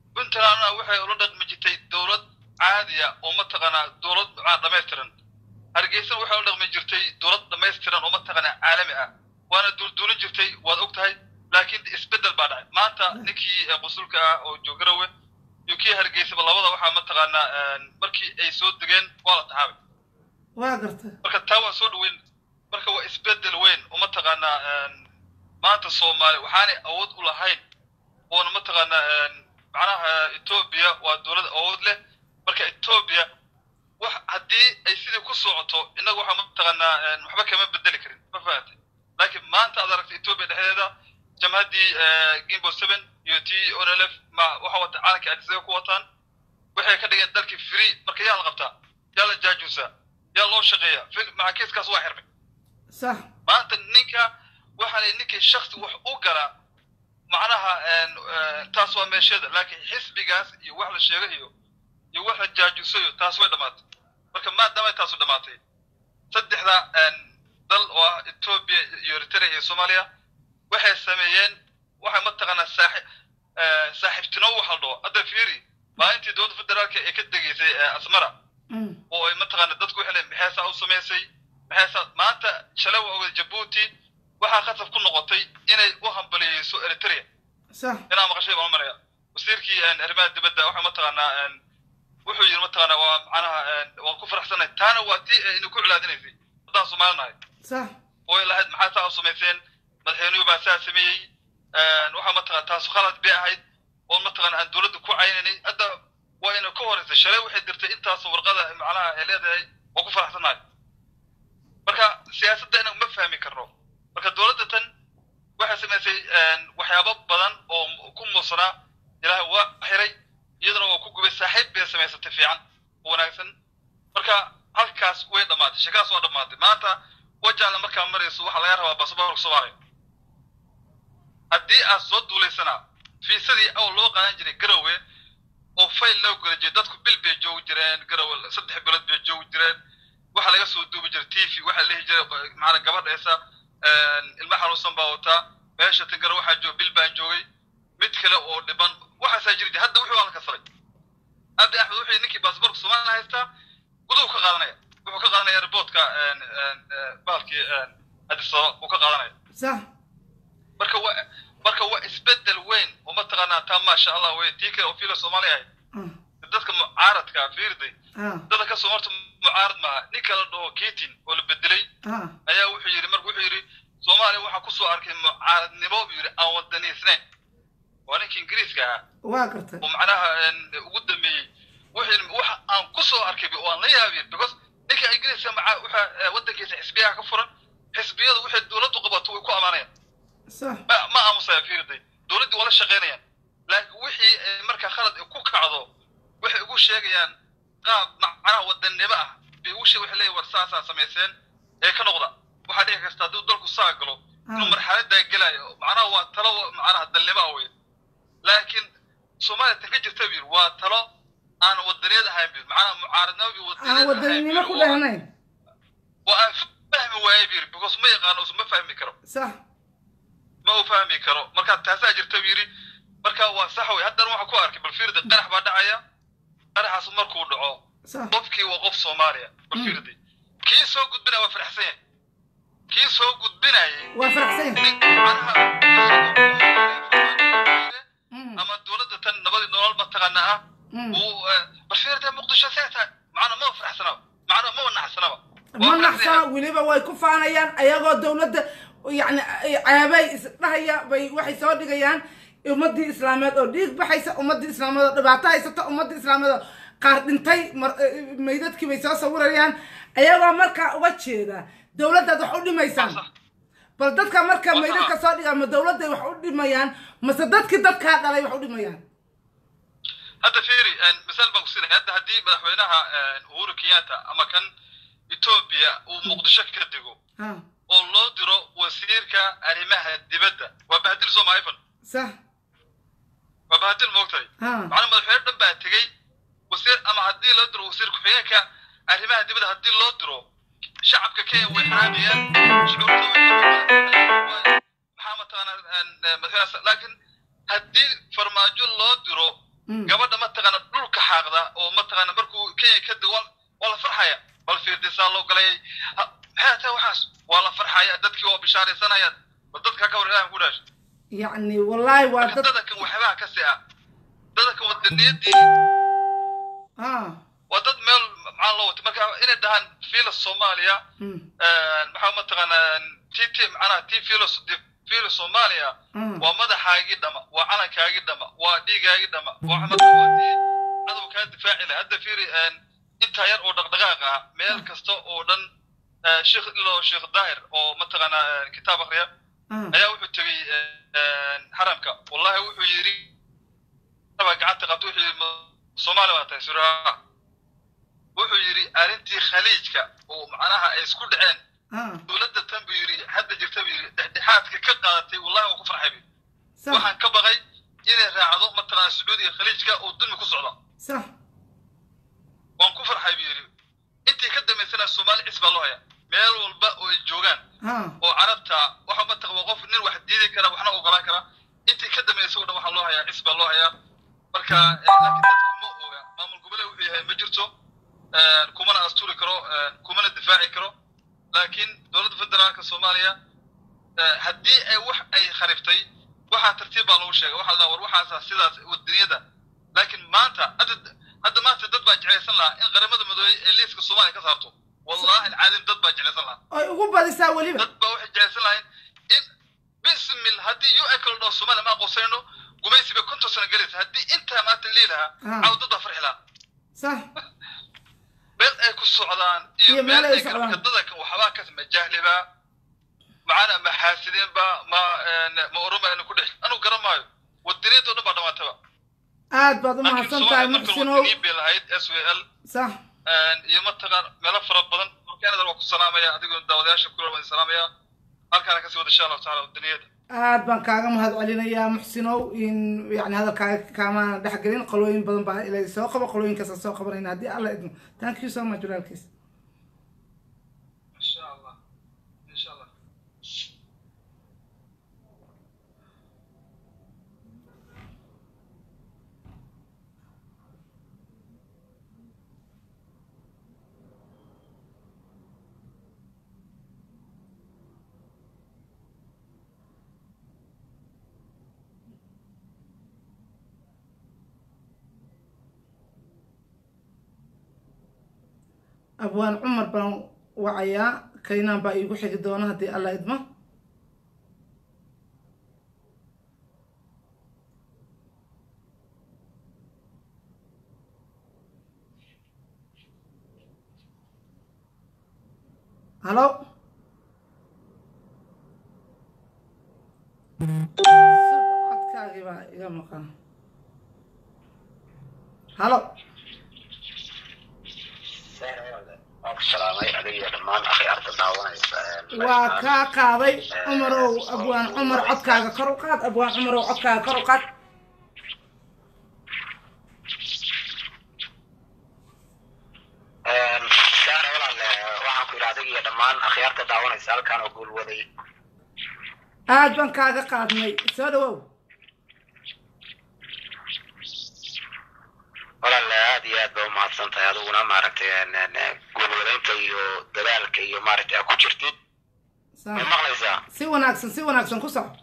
puntlandna waxay ula dhaqmi jirtay dowlad caadiya oo mataqaanaa dowlad macnaa dhamaystiran hargeysana waxay u dhaqmi jirtay dowlad dhammaystiran oo mataqaanaa caalami ah waana duulduulin jirtay waad og tahay laakiin isbeddel baa dhacay maanta ninkii eh, qusulka ah oo joogarawe iyo kii hargeysaba labada waxaa mataqaanaa een, markii ay soo degeen waa la taxaabay waa garta marka taa waan soo dhaweyn marka waa isbeddel weyn oo mataqaanaa een, maanta soomaali waxaanay awood u lahayn oona mataqaanaa een, macnaha etoobiya waa dowlad awood leh marka etoobiya wax haddii ay sidii ku socoto innagu waxaa mataqaanaa een, waxba kama bedeli karin ma fahamtay laakiin maanta aad aragtay etoobiya dhexdeeda jamhaddii gimbo seven iyo t onlf ma waxa wata caalanka adisaga ku wataan waxay ka dhigeen dalkii free marka yaa la qabtaa yaa la jaajuusaa yaa loo shaqeeya fil- maca kiiskaas waa xirmay sax maanta ninka waxaanay ninkii shaksi wax u galaa macnaha een, een, taas waa meesheeda laakiin xisbigaas iyo wax la sheegayo iyo wax la jaajuusayo taas way dhammaatay marka maadaamay taasu dhammaatay saddexda een, dal oo ah etoobiya iyo eritrea iyo soomaaliya waxay sameeyeen waxay mataqaanaa saaxi eh, saaxiibtino waxa la dhaho hadda fiiri maalintii dowladda federaalka ee ka degeysay eh, asmara Mm. oo ay mataqaana dadku waxay leeyihin maxay saa u samaysay maxay saa maanta shalay waa ogay jabuuti waxaa khasab ku noqotay inay u hambaliyeyso eritrea sax inaa maqashay baan u maraya wasiirkii een, arrimaha dibadda waxa mataqaanaa een, wuxuu yidhi mataqaanaa waa macnaha een, waan ku faraxsanahay taana waa tii ay ku culaadinaysay haddaan soomaali nahay sax oo ay lahayd maxaa saa u samayseen madaxweynuhu baa saa sameeyey een, waxaa mataqana taas khalad bay ahayd oo mataqana aan dowladda ku caynaynay hadda waa ina ka horeysay shalay waxay dirtay intaas warqada macnaha ay leedahay oo ku faraxsanahay marka siyaasadda inaan ma fahmi karno marka dowladda tan waxay samaysay een, waxyaabo badan oo m- ku muusanaa ilaahay waa xiray iyadana waa ku gubay saaxiib bay samaysatay fiican oo wanaagsan marka halkaas way dhammaatay sheekaas waa dhammaatay maanta wajaala markaa marayso waxaa laga rabaa basaboorka soomaaliya haddii aad soo duulaysana fiisadii aw loo qaadan jiray garowe oo fayl loo gula jiray dadku bil bay joogi jireen garowe saddex bilood bay joogi jireen waxaa laga soo duubi jiray tv waxaa lehi jiray maana gabadheesa ilma xanuunsan baa wataa meesha tan garowe waxaa joog bil baan joogay mid kale oo dhiban waxaasaa jiri hadda wuxuu waa la kasaray abi axmed wuxuu ninkii baasaboorka soomaaliya haystaa guduu ka qaadanaya wuxuu ka qaadanaya riboodka baalkii addis ababa uu ka qaadanaya sax marka waa marka waa isbedel weyn oo mataqaanaa taa maasha allah wey tii kale oo fiila soomaaliya ahayd ah dadka mucaaradka fiirday ah dadka kasoo horta mucaarad maaha ninka la dhaho ketin oo la bedelay ah ayaa wuxuu yidhi marka wuxuu yidhi soomaaliya waxaa kusoo arkay mucaaradnimo buu yidhi aan wadaniisnayn waa ninka ingiriiska ahaa waa gartay oo macnaha een, ugu dambeeyey wuxuu yidhi waxa aan kusoo arkay bi- waan la yaabin because ninka ingiriiska maca waxa eh, waddankiisa xisbiyaha ka furan xisbiyadu waxay dowladdu qabato way ku amaanayaan sax ma ma aamusaya fiirday dowladdii waa la shaqaynayaan laakiin wixii ay markaa khalad ay ku kacdo waxay ugu sheegayaan qaab macnaha wadannimo ah bay ugu sheeg waxay leeyihin war saasaa samayseen ee ka noqda waxaa dhici kasta hadduu dalku saa galo inuu Ah. marxaladaa gelayo macnaha waa talo macnaha dalnimo ah wey laakiin soomaaliya tan ka jirta bir waa talo aan wadaniyad ahayn bir macnaha mucaaradnimo bi aan wadaninimo ku dhehnayn oo aan fahmi waaye bir because ma yaqaano ma fahmi karo sax ma uu fahmi karo marka taasaa jirta buu yidhi marka waa sax wey haddana waxaa ku arkay bal fiirdi qarax baa dhacaya qaraxaas markuu dhaco sax qofkii waa qof soomaaliya bal Mm. fiirdi kii soo gudbinaya waa faraxsan yahay kii soo gudbinayay waa faraxsan nin macnaha Mm, ama dowladda tan nabadii nolol mataqaana ah mm. uu eh, bal fiirdi muqdisho see tahay macna ma faraxsanaba macna ma wanaxsanaba ma naxsana weliba way ku faanayaan ayagoo dowladda yani ceebay isdhahaya bay waxay soo dhigayaan ummadii islaameed oo dhiig baxaysa ummadii islaameed oo dhibaato haysata ummadii islaameed oo qaar dhintay mar- eh, meydadkii bay soo sawirayaan ayagoo markaa uga jeeda dowladdaad wax u dhimaysaan bal dadka marka Waa meydadka sax. soo dhigaan ma dowladday wax u dhimayaan mase dadkii dadkaa dhalay wax u dhimayaan hadda fiiri misaal baan ku siinaya hadda haddii madaxweynaha uhuru kenyatta ama kan etoobiya uu muqdisho ka dego ha oo loo diro wasiirka arrimaha dibadda waa bahadil sooma ifan sax waa bahadil moogtahay ha macnaa madaxweyne dhan baa tegey wasiir ama haddii loo diro wasiir ku-xigeenka arrimaha dibadda haddii loo diro shacabka kenya way xaraabayaan shucuurta way maxaa mataqaana madaxweyne laakiin haddii farmaajo loo diro Mm. gabadha mataqaana dhulka xaaqda oo mataqaana markuu kenya ka dego waa- waa la farxaya bal fiirdisaa loo galay Ha- maxay tahay waxaas waa la farxaya dadkii waa bishaaraysanayaan bal dadka ka war ilaah ku dhaashay yacni wallaahi waa marka dad dadankan waxyaabaha ka si ah dadankan wadaniyadii ah waa dad meel maxaa loo watay marka inay dhahaan fiila soomaaliya mm, maxaa mataqaanaa t t macnaha t fiila fiila soomaaliya mm, waa madaxaagii dhama waa calankaagii dhama waa dhiigaagii dhama waa marka waa dii cadow kaa difaaci lahay hadda fiiri intaa yar oo dhaqdhaqaaq ah meel kasta oo dhan eh, sheekh ilo sheekh daahir oo mataqaanaa kitaab akhriya ah, ayaa wuxuu tegey xaramka wallahi wuxuu yidhi baa gacanta qabta wuxuu yidhi "Ma- soomaali baa tahay suraa wuxuu yidhi arrintii khaliijka oo macnaha ay isku dhaceen ah, dowladda tan buu yidhi hadda jirta buu yidhi dhexdhexaadka ka qaadatay wallahi waa ku farxay buu yidhi. sax waxaan ka baqay inay raacdo mataqaana sacuudiga khaliijka oo dulmi ku socda sax waan ku farxay buu yidhi intii ka dambaysana soomaali cis baa loo haya meel walba oo ay joogaan ah, oo carabta waxa mataq waa qof nin wax diidi kara waxna ogolaan kara intii ka dambaysa oo dhan waxaa loo hayaa cis baa loo hayaa marka eh, laakiin dadku ma oga maamul goboleed wuxuu yahay ma jirto eh, kumana asturi karo eh, kumana difaaci karo laakiin dowladda federaalka soomaaliya eh, haddii ay wax ay khariftay waxaa tartiib baa lagu sheegay waxaa la dhahaa war waxaasa sidaas wadaniyada laakiin maanta hadda hadda maanta dad baa jeclaysan lahaa in qaramada midoobey ee liiska soomaaliya ka saarto wallahi alcaadim dad baa jeclaysan lahaa oy ugu badisaa weliba dad baa waxay jeclaysan lahayn in bismil haddii u kala dhaho soomaaliya ma aqoonsayno gumaysi bay konton sano gelaysa haddii intaa maanta lii lahaa Ah. caw dad baa farxi lahaa sax meel ay ku socdaan Iyo iyo meel meel ay ay kala socdaan. marka dadankan waxbaa ka ma jahliba macana ma xaasideenba ma ma oroma aynu ku dhex anu garan maayo wadaniyadoo dhan baa dhamaataba aad baad u laakiin mahadsan tahay soomaaliya markan muxsinow wadaniin bay lahayd s w l sax iyo mataqaan meelo fara badan markaanadar waa ku salaamaya adigoo daawadayaasha kula waan salaamaya halkaana kasii wada insha allahu taala wadaniyada aad baan kaaga mahad celinayaa muxsinow in yani hadalkaaga kaamaana dhexgelin qolooyin badan baa ilay soo qabo qolooyinkaasa soo qabanayna haddii alla idmo thank you so much walaalkiis insha allah insha allah abwaan cumar baan wacayaa kaynaan baa iigu xigi doona haddii alla idmo halo codkaagii baa iga maqan halo waan ku salaamay adiga iyo dhammaan akhyaarta daawanaysa waa kaa qaaday cumarow abwaan cumar codkaaga kor u qaad abwaan cumarow codkaaga kor u qaad saara walaale waxaan ku yidhi adiga iyo dhammaan akhyaarta daawanaysa halkaan oo guulwaday aad baan kaaga qaadnay soo dhawow walaale aad iyo aad ba umahadsan tahay adiguna maaragtay guulwadaynta iyo dadaalka iyo maaragtay aa ku jirtid ma Saa- maqlaysaa si wanaagsan si wanaagsan ku soco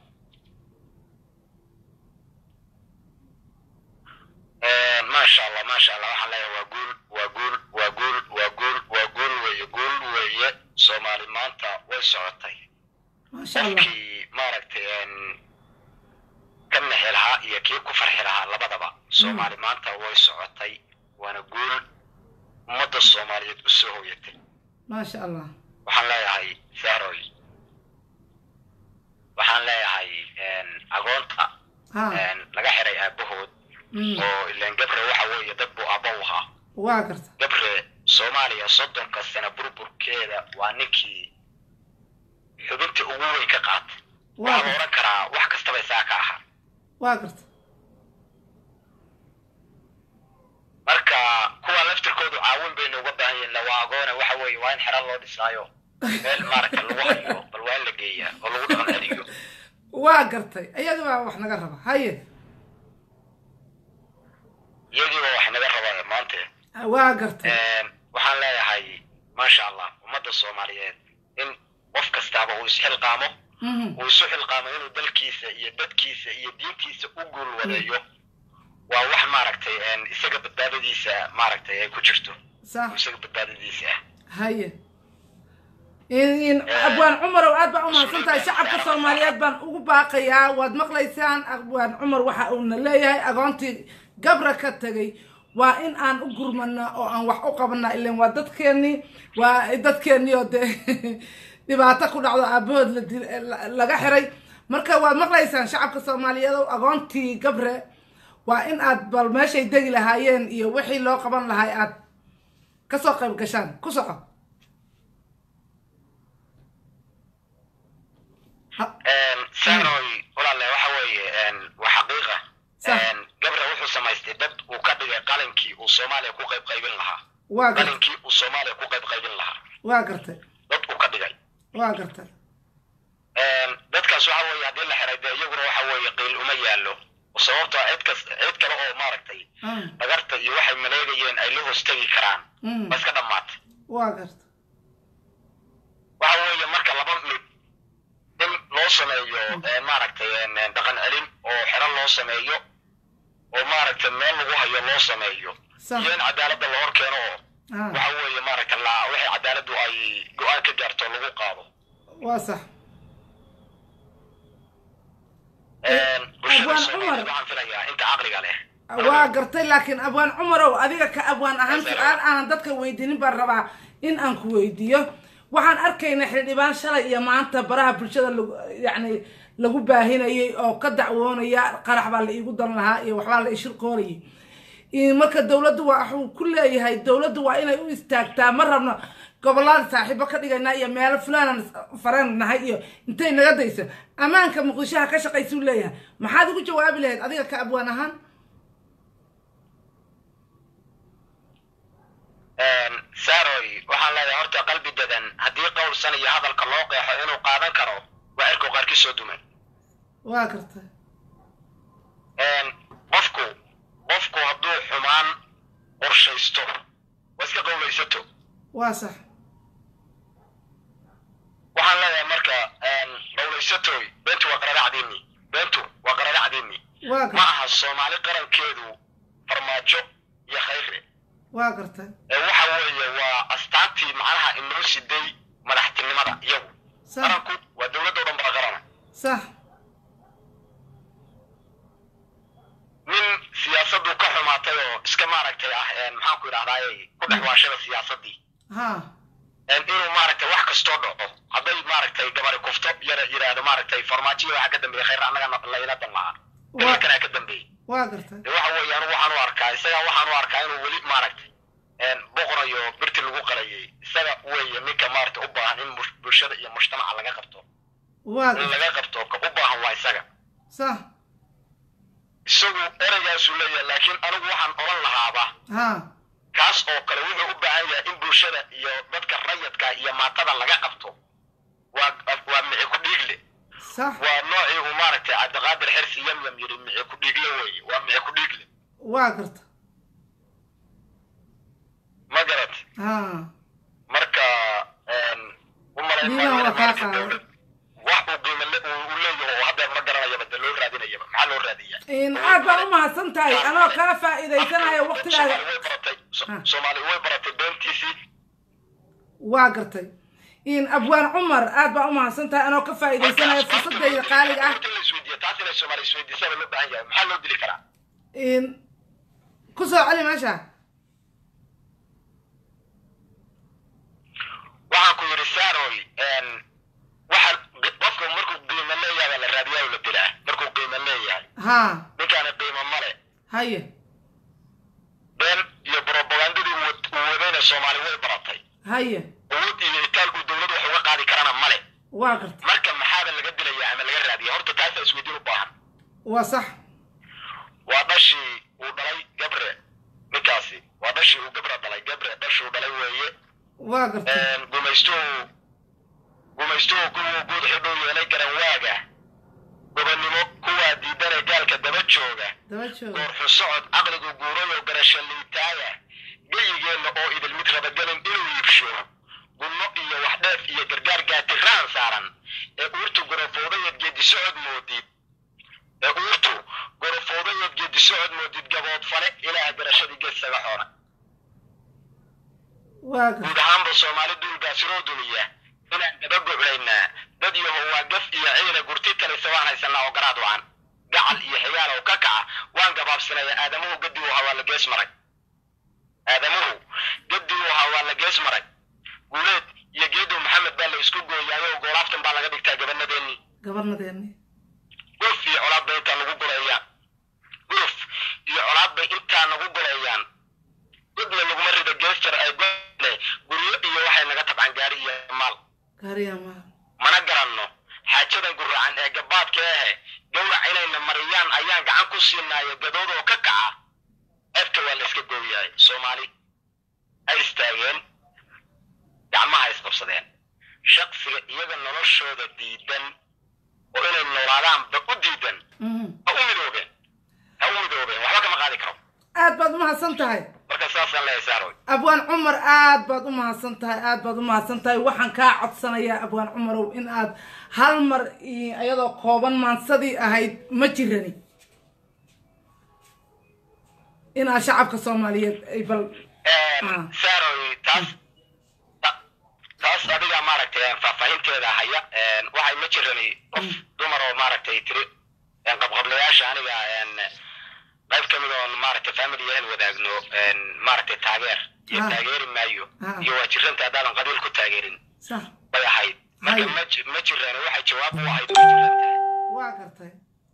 maasha allah maasha allah waxaan leeyahay waa guul waa guul waa guul waa guul waa guul weeye guul weeye soomaali maanta way socotay maasha allah qofkii maaragtay een, ka nexi lahaa iyo kii ku farxi lahaa labadaba soomaali maanta way socotay waana guul ummadda soomaaliyeed u soo hoyatay maasha allah waxaan leeyahay sahroy waxaan leeyahay een, agoonta ha een, laga xiray aabahood mm, oo ileen gabre waxa weeye dad buu aabba u ahaa waa garta gabre soomaaliya soddonka sano burburkeeda waa ninkii xubinta ugu weyn ka qaatay waa waxaa la garta odhan karaa wax kastaba isaa ka ahaa waa garta marka kuwa laftirkoodu caawin baynu uga baahan yihin lawaa agoone waxa weeye waa in xero loo dhisaayo meel maaragta lagu hayo bal waa in la geeyaa oo lagu dhaqan celiyo waa gartay iyada baa wax naga raba haye iyagiiba wax naga rabaa maante waa gartay waxaan leeyahay maasha allah ummadda soomaaliyeed in qof kastaaba uu isxilqaamo Mhm. uu isu xilqaamo inuu dalkiisa iyo dadkiisa iyo diintiisa u guul wadeeyo waa wax maaragtay een, isaga badbaadadiisa maaragtay ay ku jirto sax isaga badbaadadiisa ah haye in in abwaan cumarow aad baa umahadsan tahay shacabka soomaaliyeed baan ugu baaqayaa waad maqlaysaan abwaan cumar waxa uuna leeyahay agoontii gabra ka tegay waa in aan u gurmana oo aan wax u qabana ilan waa dadkeennii waa dadkeennii oo dee dhibaato ku dhacdo aabahood la dil- la- laga xiray marka waad maqlaysaan shacabka soomaaliyeed oo agoontii gabre waa in aad bal meeshay degi lahaayeen iyo wixii loo qaban lahay aad kasoo qayb gashaan ku soco Ha- Een, sanoy walaale waxa weeye een, waa xaqiiqa Sax. Een, gabre wuxuu samaystay dad uu ka dhigay qalinkii uu soomaaliya ku qayb qaybin lahaa waa gartay qalinkii uu soomaaliya ku qayb qaybin lahaa waa gartay dad uu ka dhigay waa gartay Een, dadkaas waxa weeye haddii la xiray dee iyaguna waxa weeye qiil uma yaallo sababtoo cid kas cid kale oo maaragtay Ah, dhagarta iyo waxay maleegayeen ay la hoostegi karaan mm, ma iska dhammaatay waa gartay waxa weeye marka laba mid in loo sameeyo een, maaragtay een, een, dhaqan celin oo xero loo sameeyo oo maaragtay meel lagu hayo loo sameeyo Sax. iyo in cadaaladda la hor keeno oo Ah, waxa weeye maaragtay la wixii cadaaladdu ay go-aan ka gaarto lagu qaado waa sax Een, bulshada Abwaan Soomaaliyeed Cumar. waxaan filayaa inta caqliga leh waa gartay laakiin abwaan cumarow adiga ka abwaan ahaan Asalaam. su-aal aanan dadka weydiinin baan rabaa in aan ku weydiiyo waxaan arkaynaa xildhibaan shalay iyo maanta baraha bulshada lagu yacni lagu baahinayay oo ka dacwoonaya qarax baa la iigu dan lahaa iyo waxbaa la ishirqoorayay in marka dowladdu waa waxuu ku leeyahay dowladdu waa inay u istaagtaa ma rabno gobolada saaxiibo ka dhigaynaa iyo meelo fulaanan fareen nahay iyo intay naga dayso ammaanka muqdishoha ka shaqaysuu leeyahay maxaad ugu jawaabi lahayd adiga ka abwaan ahaan Een, saaroy waxaan leeyahay horta qalbi dadan haddii qowlsan iyo hadalka loo qeexo inuu qaadan karo waa cirku qaarkii soo dumay waa gartay Een, qofku qofku hadduu xumaan qorshaysto waa iska qowlaysato waa sax waxaan leeyahay marka een, qowlaysatoy beentu waa qaradacdiinni beentu waa qaradacdiinni waa ma gartay aha soomaali qarankeedu farmaajo iyo khayre waa gartay ee waxa weeye waa astaantii macnaha inoo siday madaxtinimada iyagu sax qaranku waa dowladda o dhan baa qarana sax nin siyaasaddu ka xumaatay oo iska maaragtay ah een, maxaan ku idhahdaaye ku dhex waashada siyaasaddii ha een, inuu maaragtay wax kastoo dhaco hadday maaragtay gabari kufto yara yidhaahdo maaragtay farmaajiya waxaa ka dambeeyey khayr annaga layla dan lahaa Waa- dalkanaa ka dambeeyey waa gartay de waxa weeye anigu waxaan u arkaa isaga waxaan u arkaa inuu weli maaragtay een, boqorayo birti lagu qalayay isaga weeye ninka maaragtay u baahan in mus- bulshada iyo mujtamaca laga qabto waa in gartay laga qabto ka u baahan waa isaga sax isagu ereygaasuu leeyahay laakiin anigu waxaan oran lahaaba ha kaas oo kale wuxuu u baahan yahay in bulshada iyo dadka rayadka iyo maatada laga qabto waa waa mici ku dhiigle sax waa noocii uu maaragtay cabdiqaadir xirsi yamyam yidhi mici ku dhiigle weeye waa mici ku dhiigle waa gartay ma garat ha marka een, u malayn Diidan maayo waa kaa maaragtay qaaday. dowlad wax uu qiimo le- uu uu leeyahay oo haddeer ma garanayaba de loo raadinayaba maxaa loo raadiyaa in aad baa u mahadsan tahay anoo kala faa'iidaysanaya waqtigaaga Soomaali way baratay So- Ah. soomaali way baratay beentiisii waa gartay in abwaan cumar aad baa u mahadsan tahay anoo ka faa'iidaysanaya fursadayda qaaliga ah Horta in la isweydiiyo, taas inay Soomaali isweydiisaba loo baahan yahay maxaa loo dili karaa in ku soo celi meesha waxaan ku yidhi saaroy een, waxa qofku markuu qiimo leeyahay baa la raadiyaa oo la dilaa markuu qiimo leeyahay ha ninkaani qiimo male haye been iyo propagandadii uu wad- uu wadayna soomaali way baratay haye awood iyo itaal uu dowlad wax uga qaadi karana male waa gartay marka maxaaba laga dilayaa ama laga raadiya horta taasaa isweydiin u baahan waa sax waa dhashii uu dhalay gabre ninkaasi waa dhashii uu gabre dhalay gabre dhashuu dhalay weeye waa gartay Een, gumaystuhu gumaystuhu kuwuu guud xidhuu yeelay garan waaga gobonnimo kuwaa diidane gaalka daba jooga daba jooga goorxu socod caqligu guurayoo garasho liitaaya geyigeenna oo idil mid rabagelin inuu iibsho gunno iyo waxdheef iyo gargaar gaatiraan saaran ee uurtu gorofoodayeed geedi socod moodid ee uurtu gorofoodayeed geedi socod moodid gabood fale ilaaha garashadii geesaga xoona waa gar guud ahaanba soomaali duulgaasiroo dumiya inaan daba goclaynaa dad yahow waa gaf iyo ciida gurti talisa waan haysanaa oo garaad wacan gacal iyo xigaal oo ka kaca waan gabaabsanaya aadamuhu gadi uu hawaa la gees maray aadamuhu gadi uu hawaa la gees maray guuleed iyo geedow maxamed baa la isku gooyaayo oo goolaaftan baa laga dhigtaa gabanadeennii gabarnadeeni guruf iyo colaad bay intaa nagu goleeyaan guruf iyo colaad bay intaa nagu goleeyaan godna laguma rida geesjar ay gole guryo iyo waxay naga tabcaan gaari iyo maal gaariya ma mana garanno xaajadan guracan ee gabaadka ahe gawrac inayna mariyaan ayaan gacan ku siinaayo gadood oo ka kaca ceebta waa la iska gooyahay soomaali ay istaageen gacmaha isqabsadeen shaqsiga iyaga noloshooda diidan oo inay noolaadaanba u diidan Mhm. ha u midoobeen ha u midoobeen waxba kama qaadi karo aad baad umahadsan tahay marka saasaan leeyahay saaroy abwaan cumar aad baad u mahadsan tahay aad baad u mahadsan tahay waxaan kaa codsanayaa abwaan cumarow in aad hal mar i- iyadoo kooban maansadii ahayd ma jirani inaad shacabka soomaaliyeed ay bal Ah. saaroy taas ta- taas adiga maaragtay faahfaahinteeda haya waxay ma jirani qof dumar oo maaragtay tiri qabqablayaasha aniga qayb ka mid oon maaragtay family aan wadaagno maaragtay taageer iyo Ah. taageeri maayo Ah. iyo waa jiranta haddaadan qabiil ku taageerin sax bay ahayd marka Hay. ma ji- ma jirani waxay jawaab u ahayd ma jiranta waa gartay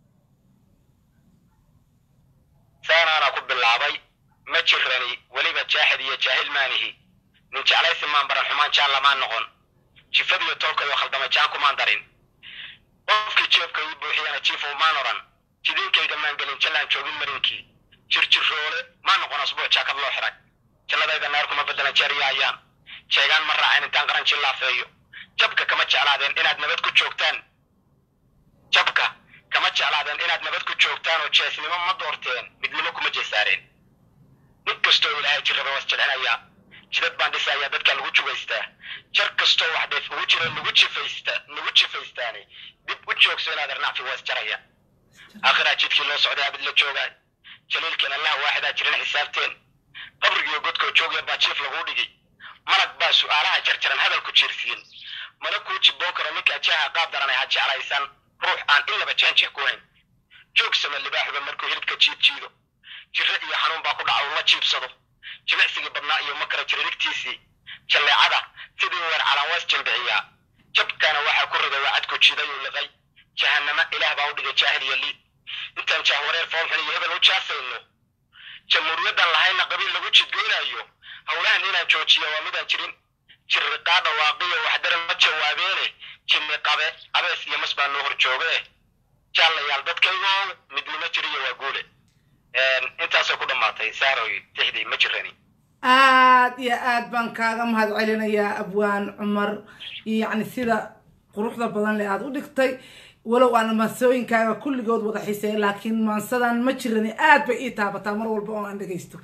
saanaana ku bilaabay ma jirani weliba jaaxid iyo jaahil maanihi nin jeclaysi maan baran xumaan jaan lamaan noqon jifadiyo tolkayo khaldama jaan kumaan darin qofkii jeebka ii buuxiyana jiifow maan oran jidinkayga maan gelin jallaan joogin marinkii jirjiroole maan noqon asbuuc jaakad loo xiray jannadayda naar kuma bedelan jeeriya ayaan jeegaan ma raacin intaan qaran jillaafeeyo jabka kama jeclaadeen inaad nabad ku joogtaan jabka kama jeclaadeen inaad nabad ku joogtaan oo jeesnimo ma doorteen midnimo kuma jeesaareen mid kastoo ilaahay jirraba was jeclinayaa jidad baan dhisayaa dadka lagu jugaystaa jar kastoo wax dheef ugu jira nagu jifaysta nagu jifaystaani dib u joogso inaad arnacfi waas jaraya aakhiraa jidkii loo socday abid la joogaay jaliilkan allah waaxidaa jirin xisaabteen qabrigiyo godkoo joogya baa jiif laguu dhigi malag baa su'aalaha jarjaran hadalku jiirsiin mana kuu jibboon karo ninka ajaha qaab daranay ha jeclaysan ruux aan inaba jaanjex ku hayn joogsama libaaxuba markuu hilibka jiid jiido jirro iyo xanuun baa ku dhaca uu la jiibsado jimicsigii badnaa iyo makara jiririgtiisii jalleecada sidii weer calanwaas jambiciyaa jabkana waxaa ku riday waa cadku jiiday uu liqay jahannama ilaah baa u dhigay jaahil iyo liid intaan jahwareer foolxun iyo hebel u jaasayno jamhuuriyaddan lahayna qabiil lagu jidgoynayo howlahan inaan joojiyo waa midaan jirin jirriqaa dhawaaqiyo waxdaran ma jawaabeene jinni qabe abees iyo mas baa noo hor jooge jaalayaal dadkaygo midnimo jiriyo waa guule intaasay ku dhammaatay saaroy tixdii ma jirani aad iyo aad baan kaaga mahad celinayaa abwaan cumar yacni sida quruxda badan le aada u dhigtay walow aan maansooyinkaaga kulligood wada xiiseeya laakiin maansadan ma jirani aad bay ii taabataa mar walba oo aan dhegaysto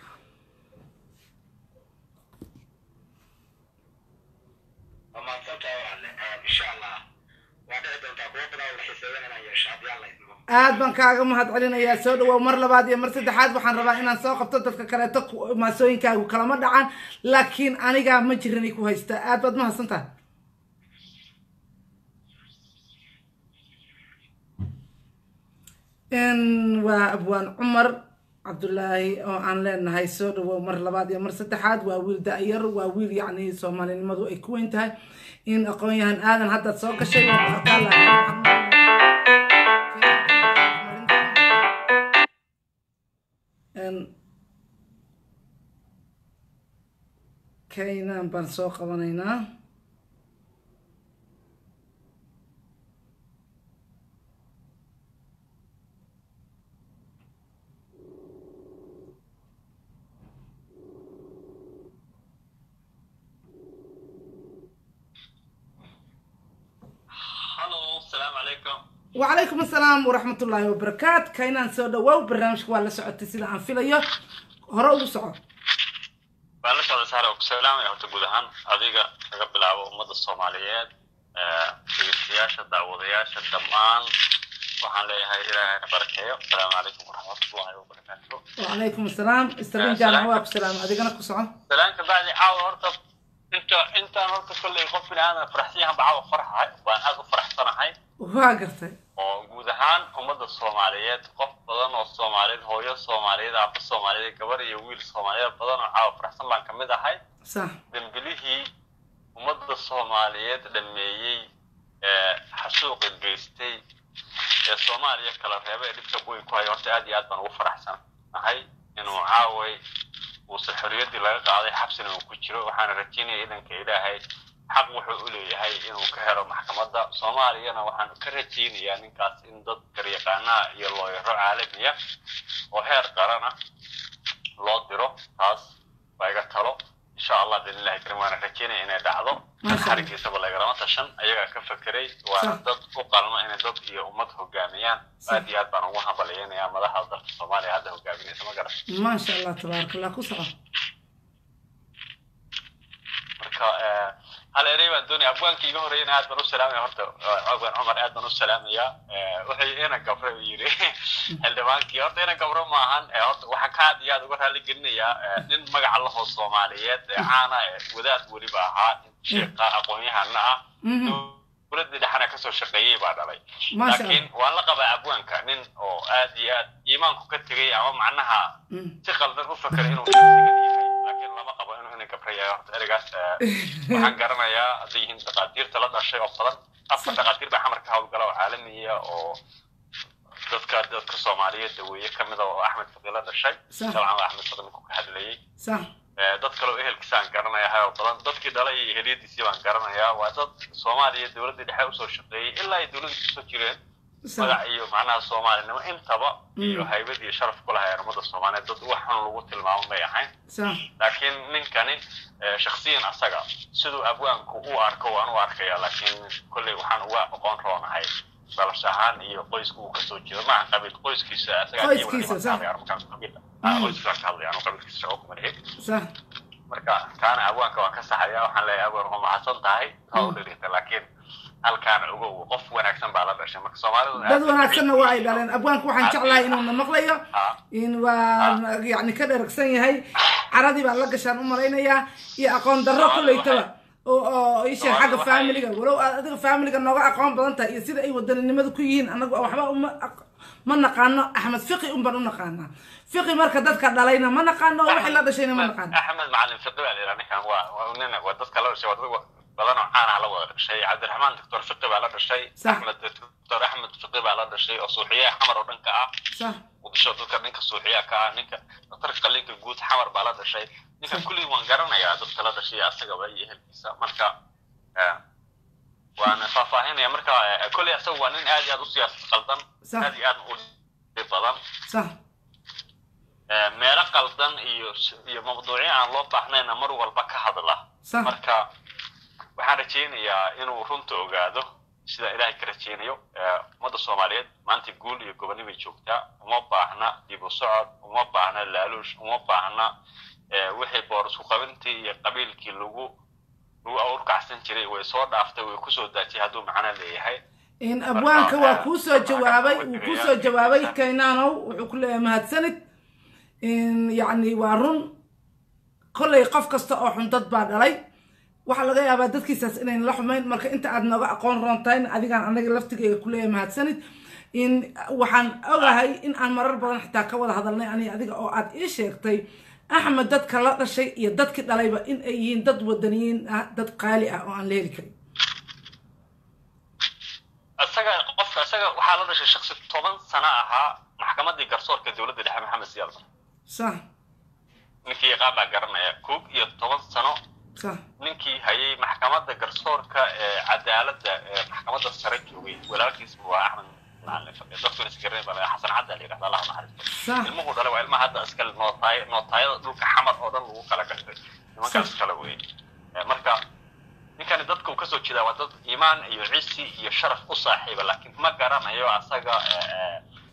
waa mahadsantahay walaale insha allah waa dhici doontaa kuwo badan oo la xiiseeyan inaan yeesho haddii alla idmo aad baan kaaga mahad celinayaa soo dhawow mar labaad iyo mar saddexaad waxaan rabaa inaan soo qabto dadka kaleeto ku- maasooyinkaagu kalama dhacan laakiin anigaa ma jirani ku haysta aad baad mahadsan tahay in waa abwaan cumar cabdulaahi oo aan leenahay soo dhawow mar labaad iyo mar saddexaad waa wiil da-yar waa wiil yacni soomaalinimadu ay ku weyn tahay in aqoon-yahan aadan haddaad soo gashay waa arkaa laakiin waxaan Een, kaynan baan soo qabanaynaa Hallo, السلام عليكم. وعليكم السلام ورحمة الله وبركاته كاينان سو دواو برنامجك waa la socotay sida aan filayo hore ugu soco waan la socda saare oo ku salaamaya horta guud ahaan adiga laga bilaabo ummadda soomaaliyeed dhegeystayaasha daawadayaasha dhammaan waxaan leeyahay ilaahayna barakeeyo asalaamu calaykum waraxmatullahi wabarakaatu وعليكم السلام استرين جامع واك سلام أدينا كسعة salaanka bacdi caawa horta inta intaan horta kolley qof bini aadan faraxsiyahan ba caawa faraxahay waan aad u faraxsanahay وهاجرتي oo guud ahaan ummadda soomaaliyeed qof badan oo soomaaliyeed hooyo soomaaliyeed aaba soomaaliyeed gabar iyo wiil soomaaliyeed badan oo caawa faraxsan baan ka mid ahay صح dembilihii ummadda soomaaliyeed dhameeyey ee xasuuqa geystay ee soomaaliya kala reeba ee dhibka weyn ku haya horta aad iyo aad baan ugu faraxsanahay inuu caaway uusan xorriyaddii laga qaaday xabsina uu ku jiro waxaana rajaynaya idanka ilaahay xaq wuxuu u leeyahay inuu ka helo maxkamadda soomaaliyana waxaan ka rajaynayaa ninkaas in dad garyaqaanaha iyo looyaro caalamiya oo heer qarana loo diro taas waa iga talo insha allah biidnillahi karim waana rajaynaya inay dhacdo Masha Allah. xarigiisaba lagarama tashan ayagaa ka fekeray waana Sax. dad u qalma inay dad iyo ummad hogaamiyaan Sax. aad iyo aad baan ugu hambaliyaynayaa madaxda dalka soomaaliya hadda hogaaminaysa ma garan ما شاء الله تبارك الله كسعة marka eh, hal erey baan doonaya abwaankii iga horreeyana aad baan u salaamaya horta eh, abwaan cumar aad baan u salaamaya Eh, wuxuu ina gabre uu yidhi xildhibaankii horta ina gabro maahan eh, horta waxaan ka aad iyo aad uga raali gelinayaa eh, nin magaca lahoo soomaaliyeed ee caana ee wadaad weliba ahaa sheeqa aqoon-yahana ah Mhm. dowladda dhexana kasoo shaqeeyey baa dhalay ما شاء laakiin الله waan la qabaa abwaanka nin oo aad iyo aad iimaanku ka tegay ama macnaha مم. si qaldan u fakera inuu sigan yahay laakiin lama qabo inuu ina gabra yahay horta ereygaas eh, waxaan garanayaa hadday yihiin dhaqaatiirta la dhashay oo badan afar dhaqaatiir baa xamar ka howlgala oo caalamiya oo dadka dadka soomaaliyeed daweeye ka mida oo axmed faqi la dhashay Sax. dabcan waa axmed faqi ninku ka hadlayey صح Eh, dad kale oo ehelkiisaan garanayaa oo badan dadkii dhalay iyo eheliyadiisii baan garanayaa waa dad soomaaliya dowladdii dhexe usoo shaqeeyey ilaa ay dowladda kusoo jireen صح magac iyo macnaha soomaalinimo intaba iyo Mm. haybad iyo sharaf ku lahayn ummada soomaaliyeed dad wax xun lagu tilmaamo may ahayn صح laakiin ninkani eh, shakhsiyan asaga siduu abwaanku u arko waan u arkaya laakiin kolley waxaan uga aqoon roonahay dhalasho ahaan iyo qoyska uu kasoo jeedo maaha qabiil qoyskiisa asagaa kii wada Qoyskiisa, dhiman sax. qaabay arrinkaas qabiil ah. Ah, Mm. qoyskiisaan ka hadlaya anuu qabiilkiisa shaqo kuma lihi صح marka kaana abwaanka waan ka saxaya waxaan leeyahay abwaan waa mahadsan tahay waa u dhirita laakiin halkaana ogow qof wanaagsan baa la dhashay marka soomaalidu dad wanaagsanna waa ay dhaleen abwaanku waxaan jeclahay inuuna maqlayo Ah. in waa yani ka dheragsan yahay caradii baan la gashaan u malaynayaa iyo aqoon darro kuleytaba oo oo isheeg xagga waxay- faamiliga walow aad adiga faamiliga nooga aqoon badan tahay iyo sida ay wadaninimada ku yihiin anagu waxba uma aq- ma naqaano axmed fiqi un baan u naqaanaa fiqi marka dadka dhalayna ma naqaano wixii la dhashayna ma naqaano axmed macalin fiqi baa la yidhaha ninkan waa waa nin waa dadka la dhashay waa dad badan oo caana la wada dhashay cabdiraxmaan doctor fiqi baa la dhashay Sax. axmed doctor axmed fiqi baa la dhashay oo suuxiyaha xamar oo dhanka ah sax muqdisho dadka ninka suuxiyaha ka ah ninka doctorka qalinka guud xamar baa la dhashay ninka kulli waan garanayaa dadka la dhashay asagaba iyo ehelkiisa marka eh, waan faahfaahinaya marka eh, kolley asaga waa nin aad iyo aad u siyaasad qaldan Sax. aad iyo aad u dhib badan sax Eh, meelo qaldan iyo iyo mawduucyo aan loo baahnayna mar walba ka hadla Sax. marka waxaan rajaynayaa inuu runta ogaado sida ilaahay ka rajaynayo Eh, ummadda soomaaliyeed maanta guul iyo goboni bay joogtaa uma baahna dib u socod uma baahna laaluush uma baahna eh, wixii boorisku qabintii iyo qabiilkii lagu lagu awrkacsan jiray way soo dhaaftay way kusoo daajiyay hadduu macno leeyahay in abwaanka waa kuu soo jawaabay wuu kuu soo jawaabay kaynaanow wuxuu ku leeyahay mahadsanid in yacni waa run kollay qof kasta oo xun dad baa dhalay waxaa laga yaabaa dadkiisaas inayn la xumayn marka inta aad nooga aqoon roontayn adigaan anaga laftigeyga ku leeyahay mahadsanid in waxaan ogahay in aan marar badan xitaa ka wada hadalnay ani adiga oo aad ii sheegtay axmed dadka la dhashay iyo dadkii dhalayba in ay yihiin dad wadaniyiin ah dad qaali ah oo aan la heli karin isaga qofka isaga waxaa la dhashay shaksi toban sano ahaa maxkamadii garsoorka dowladda dhexe maxamed siyaad sax ninkii yaqaan baa garanaya koog iyo toban sano sax ninkii hayay maxkamadda garsoorka ee cadaaladda ee maxkamadda sare joogay walaalkiis waa axmed macalin faqi dadkuna isgaranay baa laga- xasan cadda la yidhahda allah naxariisto sax ilmuhu dhalay waa ilmaha hadda iskale nootaay nootaayada dhulka xamar oo dhan lagu kala gashay nimankaas Sax. kale wey Eh, marka ninkani dadka uu kasoo jeedaa waa dad iimaan iyo cisi iyo sharaf u saaxiiba laakiin ma garanayo asaga eh, eh,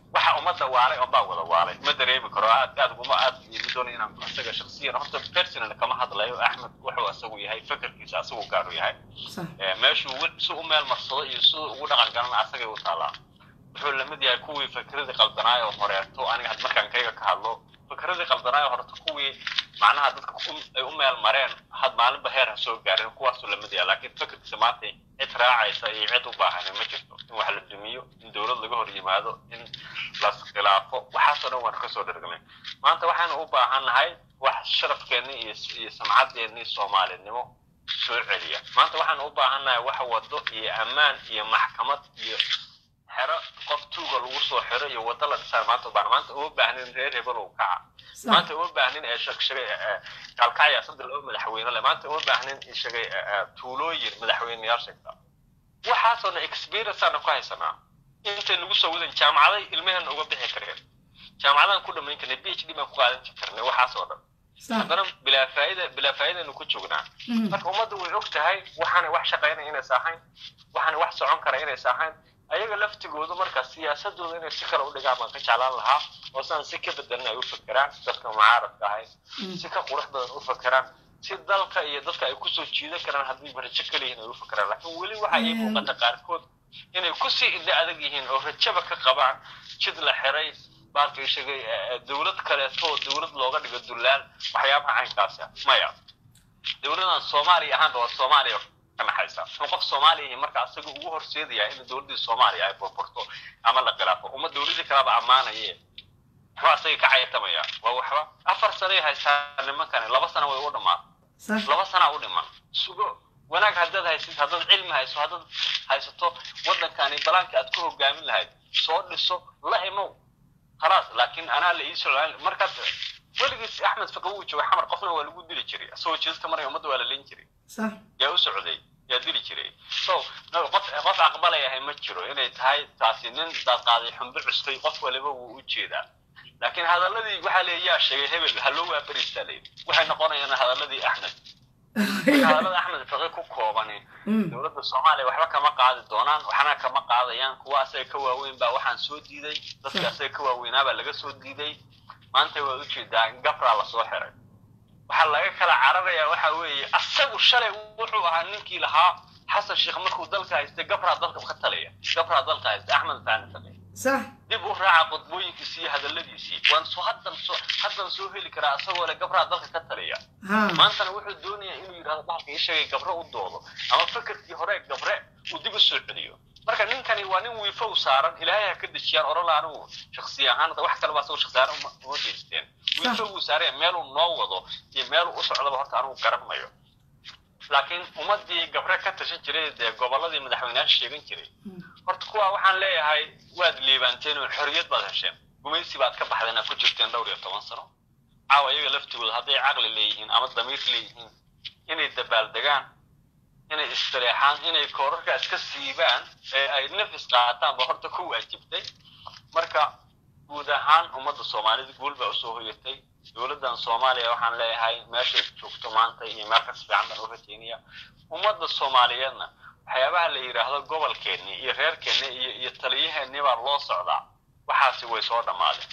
waxa ummadda waalay oon baa wada waalay ma dareemi karo aad aad uguma aad ma doonay inaan isaga shaksiyan horta personal kama hadlayo axmed wuxuu asagu yahay fakarkiisa asagu gaaru yahay sax Ee, meeshuu wi- si u meel marsado iyo siduu ugu dhaqan galan asagay u taalaa wuxuu lamid yahay kuwii fikradii qaldanaayo oo horeeto aniga had markaan kayga ka hadlo fikradii qaldanaayo horeeto kuwii macnaha dadka u- ay u meel mareen had maalinba heer ha soo gaarin kuwaasuu lamid yahay laakiin fikirkiisa maanta cid raacaysa iyo cid u baahan ma jirto in wax la dumiyo in dowlad laga hor yimaado in las khilaafo waxaasoo dhan waan kasoo dhergnay maanta waxaanu u baahannahay wax sharafkeenni iyo iyo samcadeenni soomaalinimo soo celiya maanta waxaan u baahannahay wax wado iyo ammaan iyo maxkamad iyo xero qof tuuga lagu soo xiro iyo wado la dhisaan maanta u baahan maanta uma baahnin reer hebel uu kaca sax maanta uma baahnin ee shaqshagay kaalkacya saddex laba madaxweyne leh maanta uma baahnin ishagay tuulooyin madaxweyneyaal sheegta waxaasoo dhan experience aanu ku haysanaa intay nagu soo wadan jaamacaday ilmaheenna uga bixi kareen jaamacadaan ku dhamayn karnay b h d baan ku qaadan karnay waxaasoo dhan sax haddana bilaa faa'ida bilaa faa'idaynu ku joognaa Mhm. marka ummadda way og tahay waxaanay wax shaqaynaya inaysa ahayn waxaanay wax socon kara inaysa ahayn ayaga laftigoodu marka siyaasadooda inay si kale u dhigaan baan ka jeclaan lahaa oo sidaan si ka bedelan ay u fakeraan dadka mucaaradka ahay si ka qurux badan u fakeraan si dalka iyo dadka ay kusoo jiidan karaan haddii rajo kaliyihin ay u fakeraan laakiin weli waxa ii muuqata qaarkood inay kusii indha adag yihiin oo rajaba ka qabaan jid la xiray baalka ishagay dowlad kaleeto oo dowlad looga dhigo dullaal waxyaabaha caynkaasi ah maya dowladan soomaaliya ahaanba waa soomaaliya ka naxaysa muxuu qof soomaaliya yahay marka asaga ugu horseedaya in dowladdii soomaaliya ay burburto ama la khilaafo uma dowladii kalaba ammaanaye muxuu asaga ka cayatamaya waa waxba afar sanay haystaan nimankani laba sana way u dhammaan sax laba sana u dhiman sugo wanaag haddaad haysid haddaad cilmi hayso haddaad haysato waddankani balaanka aad ku hogaamin lahayd soo dhiso la imow khalaas laakiin anaa la iisoo markaad weligiis axmed fiqi wuu joogay xamar qofna waa lagu dili jiray asagoo jidadka maraya ummadda waa la leyn jiray sax yaa u socday yaa dili jiray so no, qof qof aqbalayahay ma jiro inay tahay taasi nin daad qaaday xumbo custay qof waliba wuu u jeedaa laakiin hadaladii waxaa leeya yaa sheegay hebel haloo waa beristaa layidhi waxay noqonayaan hadaladii axmed marka hadalada axmed fiqi ku koobani Mm. dowladda soomaaliya waxba kama qaadi doonaan waxna kama qaadayaan kuwa asaga ka waaweyn baa waxaan soo diiday dadka asaga ka waaweynaa baa laga soo diiday maanta waad ujeedaa in gabraa lasoo xiray waxaa laga kala cararayaa waxa weeye asagu shalay wuxuu ahaa ninkii lahaa xasan sheekh markuu dalka haystay gabraa dalka ka taliya gabraa dalka haystay axmed faani faqi sax dib u raaca qodbooyinkiisii iyo hadaladiisii waan soo haddan soo haddan soo heli karaa asagoo le gabraa dalka ka taliya ha maantana wuxuu doonayaa inuu yidhahdo bahalka ii sheegay gabre u doodo ama fikirkii hore gabre uu dib u soo celiyo marka ninkani waa nin wiifow saaran ilaahay ha ka dejiyaan orala anigu shaksi ahaan hadda wax kaleba asagoo shaksi ahaan uma uma geysteen wiifow uu saaraya meeluu noo wado iyo meeluu u socdaba horta anigu garanayo laakiin ummadii gabre ka tashan jiray dee gobolladii madaxweyneyaasha sheegan jiray horta kuwa waxaan leeyahay waad liibaanteen oo xorriyad baad hesheen gumaysi baad ka baxdeen aad ku jirteen dhowr iyo toban sano caawa iyaga laftigooda hadday caqli leeyihiin ama damiir leeyihiin inay dabaaldegaan inay istireexaan inay koorarka iska siibaan ee ay nafis qaataan ba horta ku waajibtay marka guud ahaan ummadda soomaalida guul baa usoo hoyatay dowladdan soomaaliya waxaan leeyahay meeshay joogto maanta iyo meel kas fiican baan u rajaynaya ummadda soomaaliyeedna waxyaabaha la yidhaahdo gobolkeenni iyo reerkeenni iyo iyo taliyaheenni baa loo socdaa waxaasi way soo dhammaadeen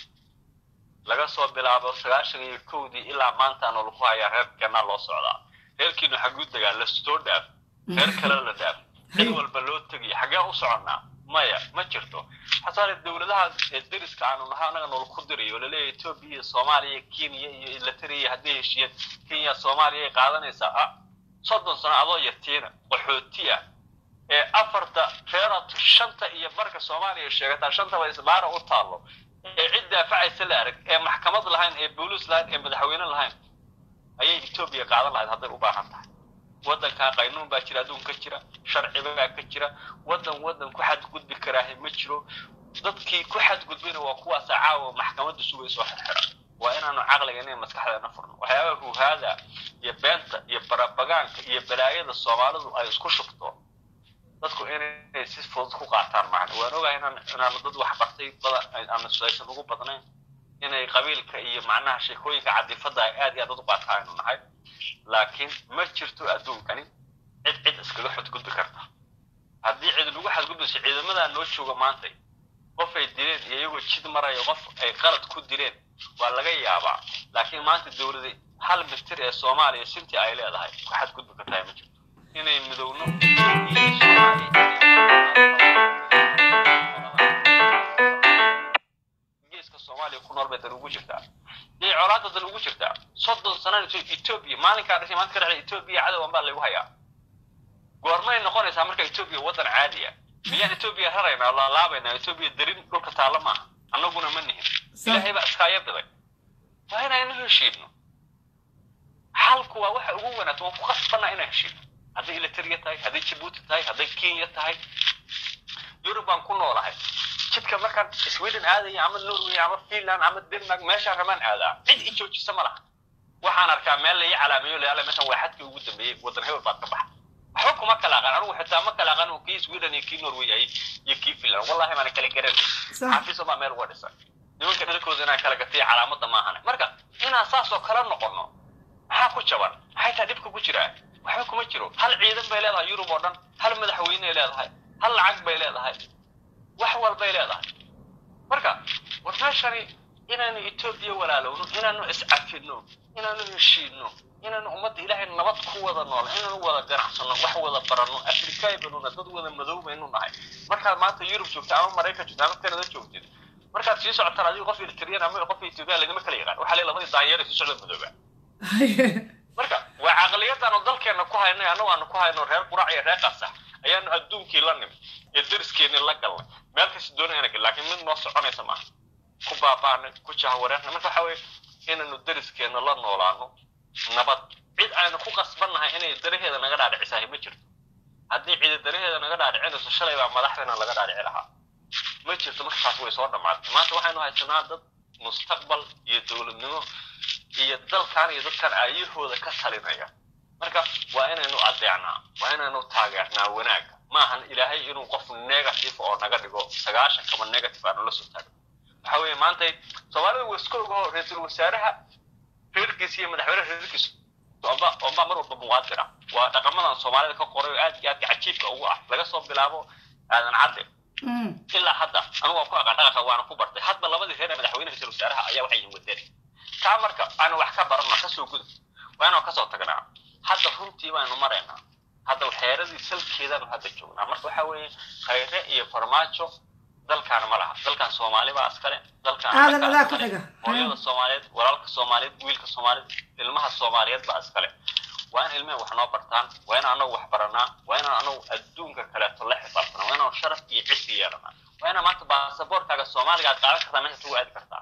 laga soo bilaabo sagaashan iyo kowdii ilaa maantaana lagu hayaa reerkeenna loo socdaa reerkiinu xaguu degaa la soo dhaaf reer kale la dhaaf cid walba loo tegiyo xaggee u soconnaa maya ma jirto xasaale dowladaha ee deriska aanu nahay anaga nool ku dirayo laleeyahay etoobiya iyo soomaaliya kenya iyo ilateriya hadday heshiiyeen kenya soomaaliya ay qaadanaysaa ah soddon sano adoo yartiina qaxooti ah ee afarta reeraad shanta iyo barka soomaaliya sheegataa shantaba isbaara u taallo ee cid daafacaysa la arag ee maxkamad lahayn ee booliis lahayn ee madaxweyne lahayn ayay etoobiya qaadan lahayd hadday u baahan tahay waddankaa qaynuun baa jira adduun ka jira sharci baa ka jira waddan waddan ku xadgudbi karaahe ma jiro dadkii ku xadgudbayna waa kuwaasa caawa maxkamadda sugaysa oo xirxira waa inaanu caqligeena iyo maskaxdeena furno waxyaabaha huhaada iyo beenta iyo barabagaanka iyo balaayada soomaalidu ay isku shubto dadku inay si fudud ku qaataan macna waan ogahay inaan inaanu dad wax bartay badan aan aysan ugu badnayn inay qabiilka iyo macnaha sheekooyinka cadifada ay aad iyo aad u qaataa aynu nahay laakiin ma jirto adduunkani cid cid iskaga xadgudbi karta haddii cid lagu xadgudbayso ciidamadaa noo jooga maanta qof ay dileen iyo iyagoo jid marayo qof ay qalad ku dileen waa laga yaabaa laakiin maanta dowlada hal mitir ee soomaaliya sintii ay leedahay waxaad gudbi kartaa ma jirto inay midowno geeska soomaaliya ku nool bay dan ugu jirtaa yay colaada dan ugu jirtaa soddon sanana etoobiya maalinkaa dhashay maanta ka dhacday etoobiya cadowan baa laygu hayaa goormay noqonaysaa marka etoobiya waddan caadiya miyaan etoobiya raraynaa oo laalaabaynaa etoobiya darin dhulka taalla maaha annaguna ma nihin ilaahay baa iskaayo biday waa inaynu heshiidno xalku waa waxa ugu wanaagsan waan ku qasbanaa inaan heshiidno hadday ilateriya tahay hadday jabuuti tahay hadday kenya tahay yurub baan ku noolahay jidka markaan sweden aadaya ama norway ama finland ama denmark meeshaan rabaan aadaa cid i joojisa ma laha waxaan arkaa meel la ii calaameeyo layaala meeshan waa xadkii ugu dambeeyey waddan hebel baad ka baxa waxba kuma kala aqaan anigu xitaa ma kala aqaan kii sweden iyo kii norway ay iyo kii finland wallahi maana kala garanay xafiiso baa meel uga dhisan nimanka dhalkooda inaan kala gatiya calaamadda maahane marka inaan saas oo kala noqono maxaa ku jaban maxay taa dhibka ku jiraa waxba kuma jiro hal ciidan bay leedahay yurub oo dhan hal madaxweyney leedahay hal lacag bay leedahay wax walbay leedahay marka war meeshani inaanu etoobiya walaalowno inaanu iscafidno inaanu heshiidno inaanu ummadda ilaahay nabad ku wada nool inaanu wada ganacsano wax wada baranno afrikaay banuna dad wada madow baynu nahay markaad maanta yurub joogta ama maraykan joogta ama kanada joogtid markaad sii socotaan adigu qof eritriyan ama qof etoobiya laydima kala yaqaan waxaa lee labadii daanyeer sii socda madooba marka waa caqliyadaanu dalkeena ku haynay annagu aanu ku hayno reer qurac iyo reer qasax ayaanu adduunkii la nimid iyo dariskeenii la galnay meel kasta doonayana gal laakiin mid noo soconaysa maaha ku baabaanay ku jahawareernay marka waxa weeye inaynu dariskeena la noolaano nabad cid aynu ku qasbannahay inay daraheeda naga dhaadhicisahay ma jirto haddii cidi daraheeda naga dhaadhicinayso shalay baa madaxdeena laga dhaadhici lahaa ma jirto markaas way soo dhammaatay maanta waxaynu haysanaa dad mustaqbal iyo dowladnimo iyo dalkan iyo dadkan aayahooda ka talinaya marka waa inaynu adeecnaa waa inaynu taageernaa wanaagga maahan ilaahay inuu qof negative oo naga dhigo sagaashan kama negative aanu la soo taagno waxa weeye maanta soomaalida waa iska ogaho ra-iisul wasaaraha reerkiisa iyo madaxweynaha reerkiisa omba omba mar walba muwaadin ah waa dhaqamadan soomaalida ka qoray oo aad iyo aadka cajiibka ugu ah laga soo bilaabo aadan cadde ilaa hadda anigu waan ku aqaan dhaqanka waana ku bartay hadba labadii reer ee madaxweynaha ra-isul wasaaraha ayaa waxay yihin wadani taa marka aanu wax ka baranno kasoo gudub waa inaan kasoo tagnaa hadda runtii baanu maraynaa hadda xeeradii salkeedaanu hadda joognaa marka waxa weeye khayre iyo farmaajo dalkaan ma laha dalkaan soomaali baa iskale aadan adaa ku xiga hooyada soomaaliyeed walaalka soomaaliyeed wiilka soomaaliyeed ilmaha soomaaliyeed baa iskale waa in ilmehen wax noo bartaan waa inaan anagu wax baranaa waa inaan anagu adduunka kaleeto la xisaabtanaa waa inaan sharaf iyo cisi yeelanaa waa inaan maanta baasaboorkaaga soomaaliga aad qaadan kartaa meesha ugu aadi kartaa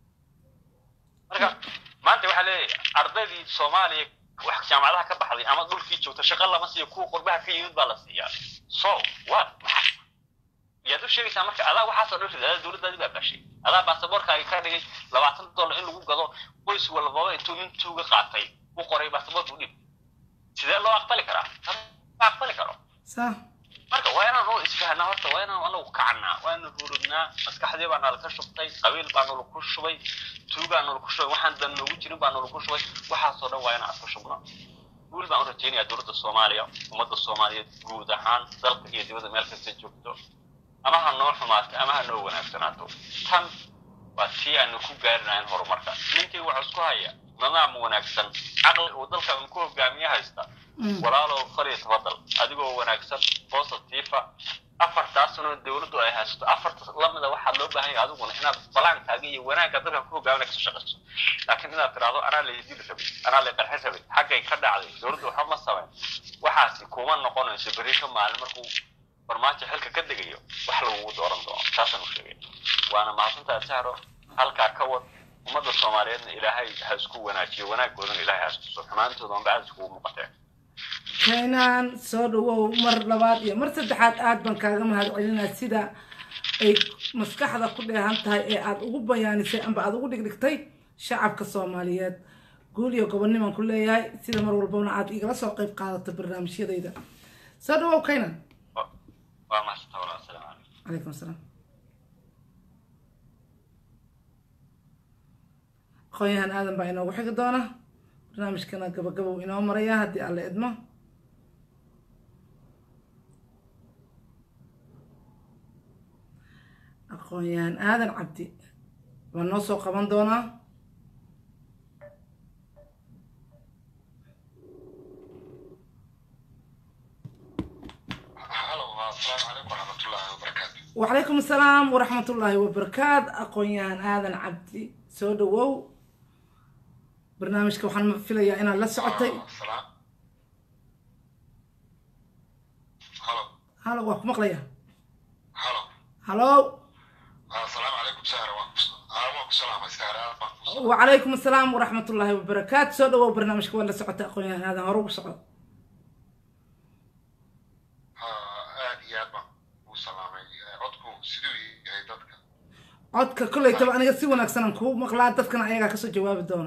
marka maanta waxaa leeyahay ardaydii soomaaliya wax jaamacadaha ka baxday ama dhulkii joogta shaqo lama siiyo kuwa qurbaha ka yimid baa la siiyaa so what maxaa yaad u sheegaysaa marka adaa waxaasoo dhan rid adaa dowladdaadii baa baashay adaa baasaboorkaaga ka dhigay labaatan dollar in lagu gado qoys walbaba intuu nin tuuga qaatay u qoray baasaboorka u dhib sidee loo aqbali karaa ma aqbali karo marka waa inaan u isfahnaa horta waa inaan anagu kacnaa waa inaan hurudnaa maskaxdii baa nala ka shubtay qabiil baa nala ku shubay tuugaa nala ku shubay waxaan dan noogu jirin baa nala ku shubay waxaasoo dhan waa inaan isku shubnaa guul baan u rajaynayaa dowladda soomaaliya ummadda soomaaliyeed guud ahaan dalka iyo dibadda meel kasta joogto ama ha noo xumaato ama ha noo wanaagsanaato tan waa tii aanu ku gaarinayn horumarka ninkii wuxuu isku haya nidaam wanaagsan caqli uu dalkan ku hogaamiye haysta walaalow fariya tafadal adigoo wanaagsan positifa afartaasna dowladdu ay haysato afarta lamida waxaa loo baahan yahay adiguna inaad balaankaaga iyo wanaagga dalkan ku hogaaminaya kasoo shaqayso laakiin inaad tiraahdo anaa la dili rabay anaa la qarxin rabay xaggay ka dhacday dowladdu waxba ma samayn waxaasi kuma noqonayso berri ka maalin markuu farmaajo xilka ka degayo wax lagugu dooran doono taasaan u sheegay waana mahadsantaha sahro halkaa ka wad ummadda soomaaliyeedna ilaahay ha isku wanaajiyo wanaaggoodana ilaahay ha istuso xumaantooda unba aada iskugu muuqateen keenaan soo dhawow mar labaad iyo mar saddexaad aad baan kaaga mahad celinaa sida ay maskaxda ku dheehan tahay ee aad ugu bayaanisay amba aad ugu dhigdhigtay shacabka soomaaliyeed guul iyo gobonnimaan ku leeyahay sida mar walbana aad igala soo qayb qaadato barnaamijyadayda soo dhawow kaynan waa mahadsantaa walaa asalaamu calaykum calaykum asalaam aqoon-yahan aadan baa inoogu xigi doona barnaamijkana gabagabow inoo maraya haddii alla idmo aqoon aqoon-yahan aadan cabdi baa noo soo qaban doonaa halo asalaamu calaykum waraxmatullaahi wabarakaatu وعليكم السلام ورحمة الله وبركاته أقويان آذن عبدي سو دwow barnaamijka waxaan filayaa inaad la socotay salaam halo halo waa ku maqlaya halo halo asalaamu calaykum sahra waan ku waan ku salaamay sahra aad baan ku وعليكم السلام ورحمة الله وبركاته سو دwow barnaamijka waa la socotay أقويان آذن hore ugu soco aad iyo aad baan kuu salaamay codku siduu yahay dadka codka kolleytaba aniga si wanaagsan aan kuu maqlaa dadkana ayagaa kasoo jawaabi doono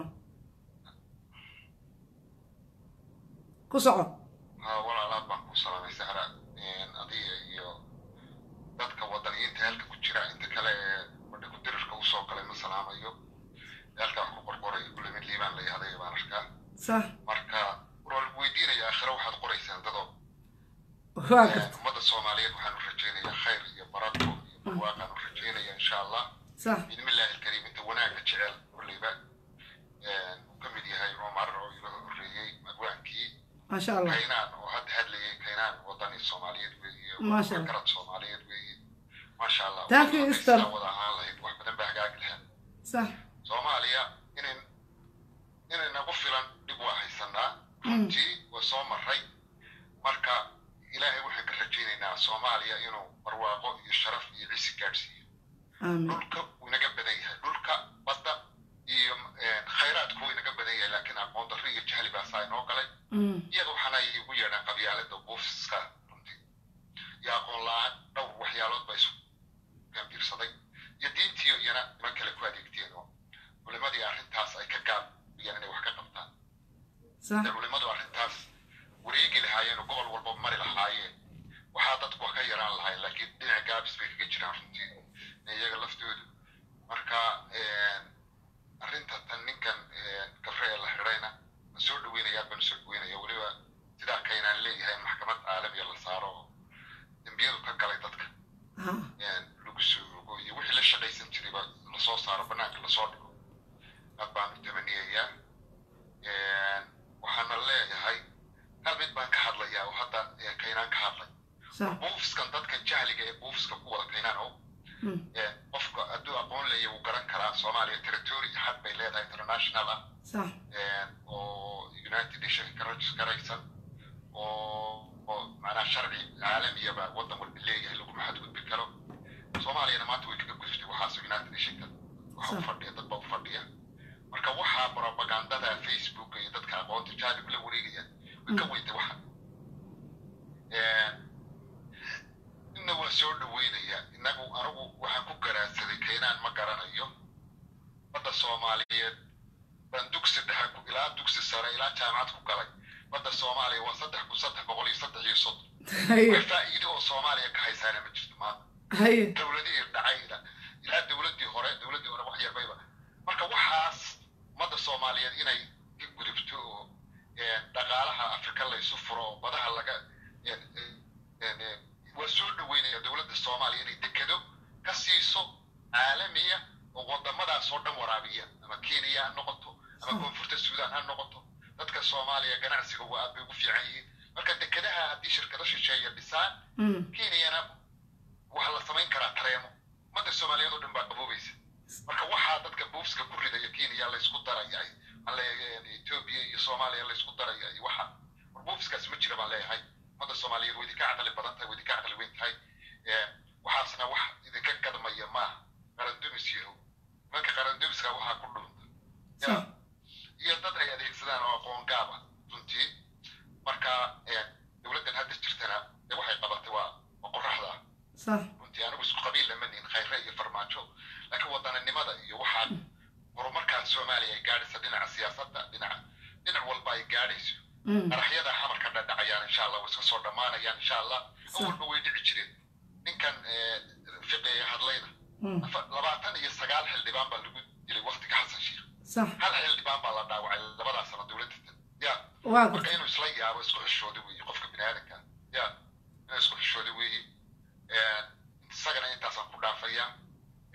ku soco walaal aad baan kuu salaamay sahra adiga iyo dadka wadaniyiinta halka ku jira inta kale ee badha ku dirirka usoo galay ma salaamayo halka wax ku qorqoray kulle mid liibaan la yahday baan arkaa صح marka war lagu weydiinaya aakhiro waxaad qoraysaan dadoo waa garta ummadda soomaaliyeed waxaan u rajaynayaa khayr iyo barako iyo barwaaqaan u rajaynaya insha allah صح bismillaahi alkariim inta wanaagga jecel kulleyba uu ka mid yahay cumar oo iga horreeyey magwaankii ما شاء الله kaynaan oo hadda hadlayay kaynaan wadani soomaaliyeed weeye Masha Allah. garad soomaaliyeed weeye maasha allah Thank you, Waddanka Esther. sidaa wada ahaan lahayd wax badan baa hagaagi lahaa صح soomaaliya inayn inay nagu filan dhib waa haysanaa runtii waa soo maray marka ilaahay waxaan ka rajaynaynaa soomaaliya inuu barwaaqo iyo sharaf iyo cisi gaadhsiiyo آمين dhulka wuu inaga badan yahay dhulka badda iyo eh, khayraadku wuu inaga badan yahay laakiin aqoon darri iyo jahli baa saa inoo galay أمم. iyaga waxaana igu yeedhaan qabyaalada buufiska runtii iyo aqoon la-aan dhowr waxyaalood baa isu gambiirsaday iyo diintiyo iyana niman kale ku adeegteen oo culimadii arrintaas ay ka gaabiyaan inay wax ka qabtaan صح dee culimadu arrintaas wareegi lahaayeen oo gobol walba mari lahaayeen waxaa dadku wax ka yaraan lahayn laakiin dhinaca gaabis bay kaga jiraan runtii iyaga laftoodu marka arrinta tan ninkan gabre ee la xidhayna ma soo dhaweynaya aad baan usoo dhaweynaya weliba sidaa kaynaan leeyahay in maxkamad caalamiya la saaro oo dembiyadu ka galay dadka ها lagu soo rogo iyo wixii la shaqaysan jirayba lasoo saaro banaanka lasoo dhigo aad baan u tamaniyayaa waxaana leeyahay hal mid baan ka hadlayaa oo hadda eh, kaynaan ka hadlay صح buufiskan dadkan jahliga ee buufiska ku wada kaynaan oo أمم. eh, qofka hadduu aqoon leeya wuu garan karaa soomaaliya territory xad bay leedahay international ah صح oo united nation ka rajiskaraysan oo oo macnaha sharci caalamiyaba waddan walba leeyahay laguma xadgudbi karo soomaaliyana maanta way kaga gudubtay waxaas united nationka waxa u Sax. fadhiya dad baa u fadhiya marka waxaa propagandada facebook iyo dadka aqoonta jaalib la wareegaya way ka weyntay waxa inna waa soo dhaweynaya inagu anigu waxaan ku garaadsaday kaynaan ma garanayo badda soomaaliyeed baan dugsi dhexe ku ilaa dugsi sare ilaa jaamacad ku galay badda soomaaliya waa saddex kun saddex boqol iyo saddex iyo soddon هيا wax faa'iido oo soomaaliya ka haysaana ma jirto maanta هيا dowladihii dhacayda ilaa dowladdii hore dowladdii hore wax yarbayba marka waxaas ummadda soomaaliyeed inay ka gudubto oo eh, dhaqaalaha afrika laysu furo oo badaha laga eh, eh, eh, waa soo dhaweynaya dowladda soomaaliya inay dekedo ka siiso caalamiya oo wadamadaas oo dhan waraabiya ama kenya ha noqoto ama koonfurta suudaan ha noqoto dadka soomaaliya ganacsiga waa aad bay ugu fiican yihiin marka dekedaha haddii shirkado shisheeya dhisaan أمم. kenyana waxaa la samayn karaa tareemo ummadda soomaaliyeed oo dhan baa qaboobaysa marka waxaa dadka buufska ku ridaya kenya laysku daraya aan leeyahay etoobiya iyo soomaaliya laysku daraya iyo waxa war buufskaas ma jira baan leeyahay ummadda soomaaliyeed way idinka caqli badan tahay way idinka caqli weyn tahay Eh, waxaasna wax idinka gadmaya maaha qarandumis yahow nimanka qarandumiska waxaa ku dhunta Ya. صح iyo dad ay adeegsadaan oo aqoon gaab ah runtii marka eh, dowladdan hadda jirtana dee waxay qabatay waa waa qoraxda ah صح runtii anigu isku qabiil lama nihin khayre iyo farmaajo laakiin wadaninimada iyo waxaa horumarkaa soomaaliya ay gaadhaysa dhinaca siyaasadda dhinaca dhinac walba ay gaadhayso أمم. qaraxyada xamarka dhadhacayaan insha allah way iska soo dhammaanayaan insha allah Sax. awalba way dhici jireen ninkan eh, fiqiga hadlayna أمم. afa- labaatan iyo sagaal xildhibaan baa lagu dilay waktiga xasan sheikh صح hal xildhibaan baa la dhaawacay labadaa sano dowladda ya واضح marka inuu isla yaabo isku xishooda weeye qofka bini aadamka ya inuu isku xishooda weeye isagana intaasaan ku dhaafayaa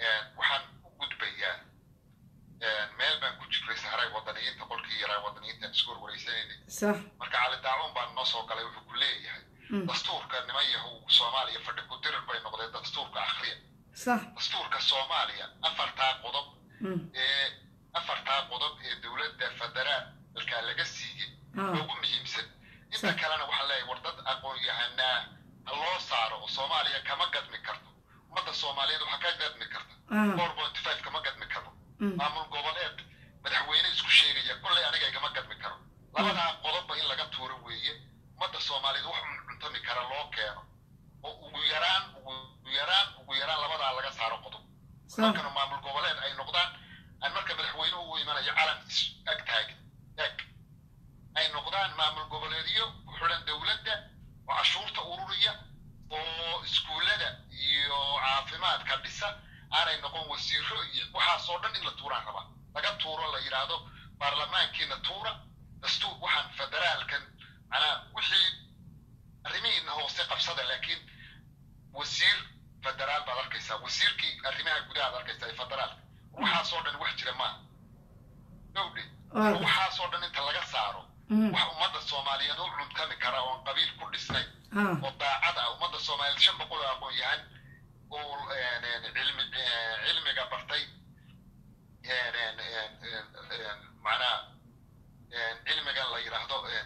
waxaan u gudbayaa meel baan ku jiray sahray wadaniyiinta qolkii yaraa wadaniyiinta aan isku warwareysanaynay sax marka cali daacun baan noo soo galay wuxuu ku leeyahay dastuurka niman yahow soomaaliya fadhi ku dirir bay noqdeen dastuurka akhriya sax dastuurka soomaaliya afartaa qodob Mm. ee afartaa qodob ee dowladda federaalka laga siiyey Ah. ugu muhiimsan inta Sax. kalena waxaa leeyahay war dad aqoon-yahanaa ha loo saaro oo soomaaliya kama gadmi karto ummadda soomaaliyeed waxaa ka gadmi karta Ah. four point five kama gadmi karo Mm. maamul goboleed madaxweyne isku sheegaya kolley aniga igama gadmi karo labadaa qodobba in laga tuuro weeye ummadda soomaaliyeed wax cuntami kara loo keeno oo ugu yaraan ugu yaraan ugu yaraan labadaa laga saaro qodob sax markana maamul goboleed ay noqdaan aan marka madaxweynuhu u imanayo calan is ag taagin eg ay noqdaan maamul goboleedyo ku xidhan dowladda oo cashuurta ururiya oo iskuullada iyo caafimaadka dhisa aanay noqon wasiiro iyo waxaasoo dhan in la tuuraan rabaa laga tuuro la yidhaahdo baarlamaankiina tuura dastuur waxaan federaalkan manaa wixii arrimihiina hoose qabsada laakiin wasiir federaal baad arkaysaa wasiirkii arrimaha gudaha ad arkaysaa ee federaalka waxaasoo dhan wax jira maaha gowdhe Ah. waxaasoo dhan inta laga saaro Mm. wax ummadda soomaaliyeed u cuntami kara oon qabiil ku dhisnay ah oo daacad ah ummadda soomaaliyeed shan boqol oo aqoon yahan oo een, een, cilmi een, cilmiga bartay een, een, een, een, een, macnaha een, cilmigan la yidhaahdo een,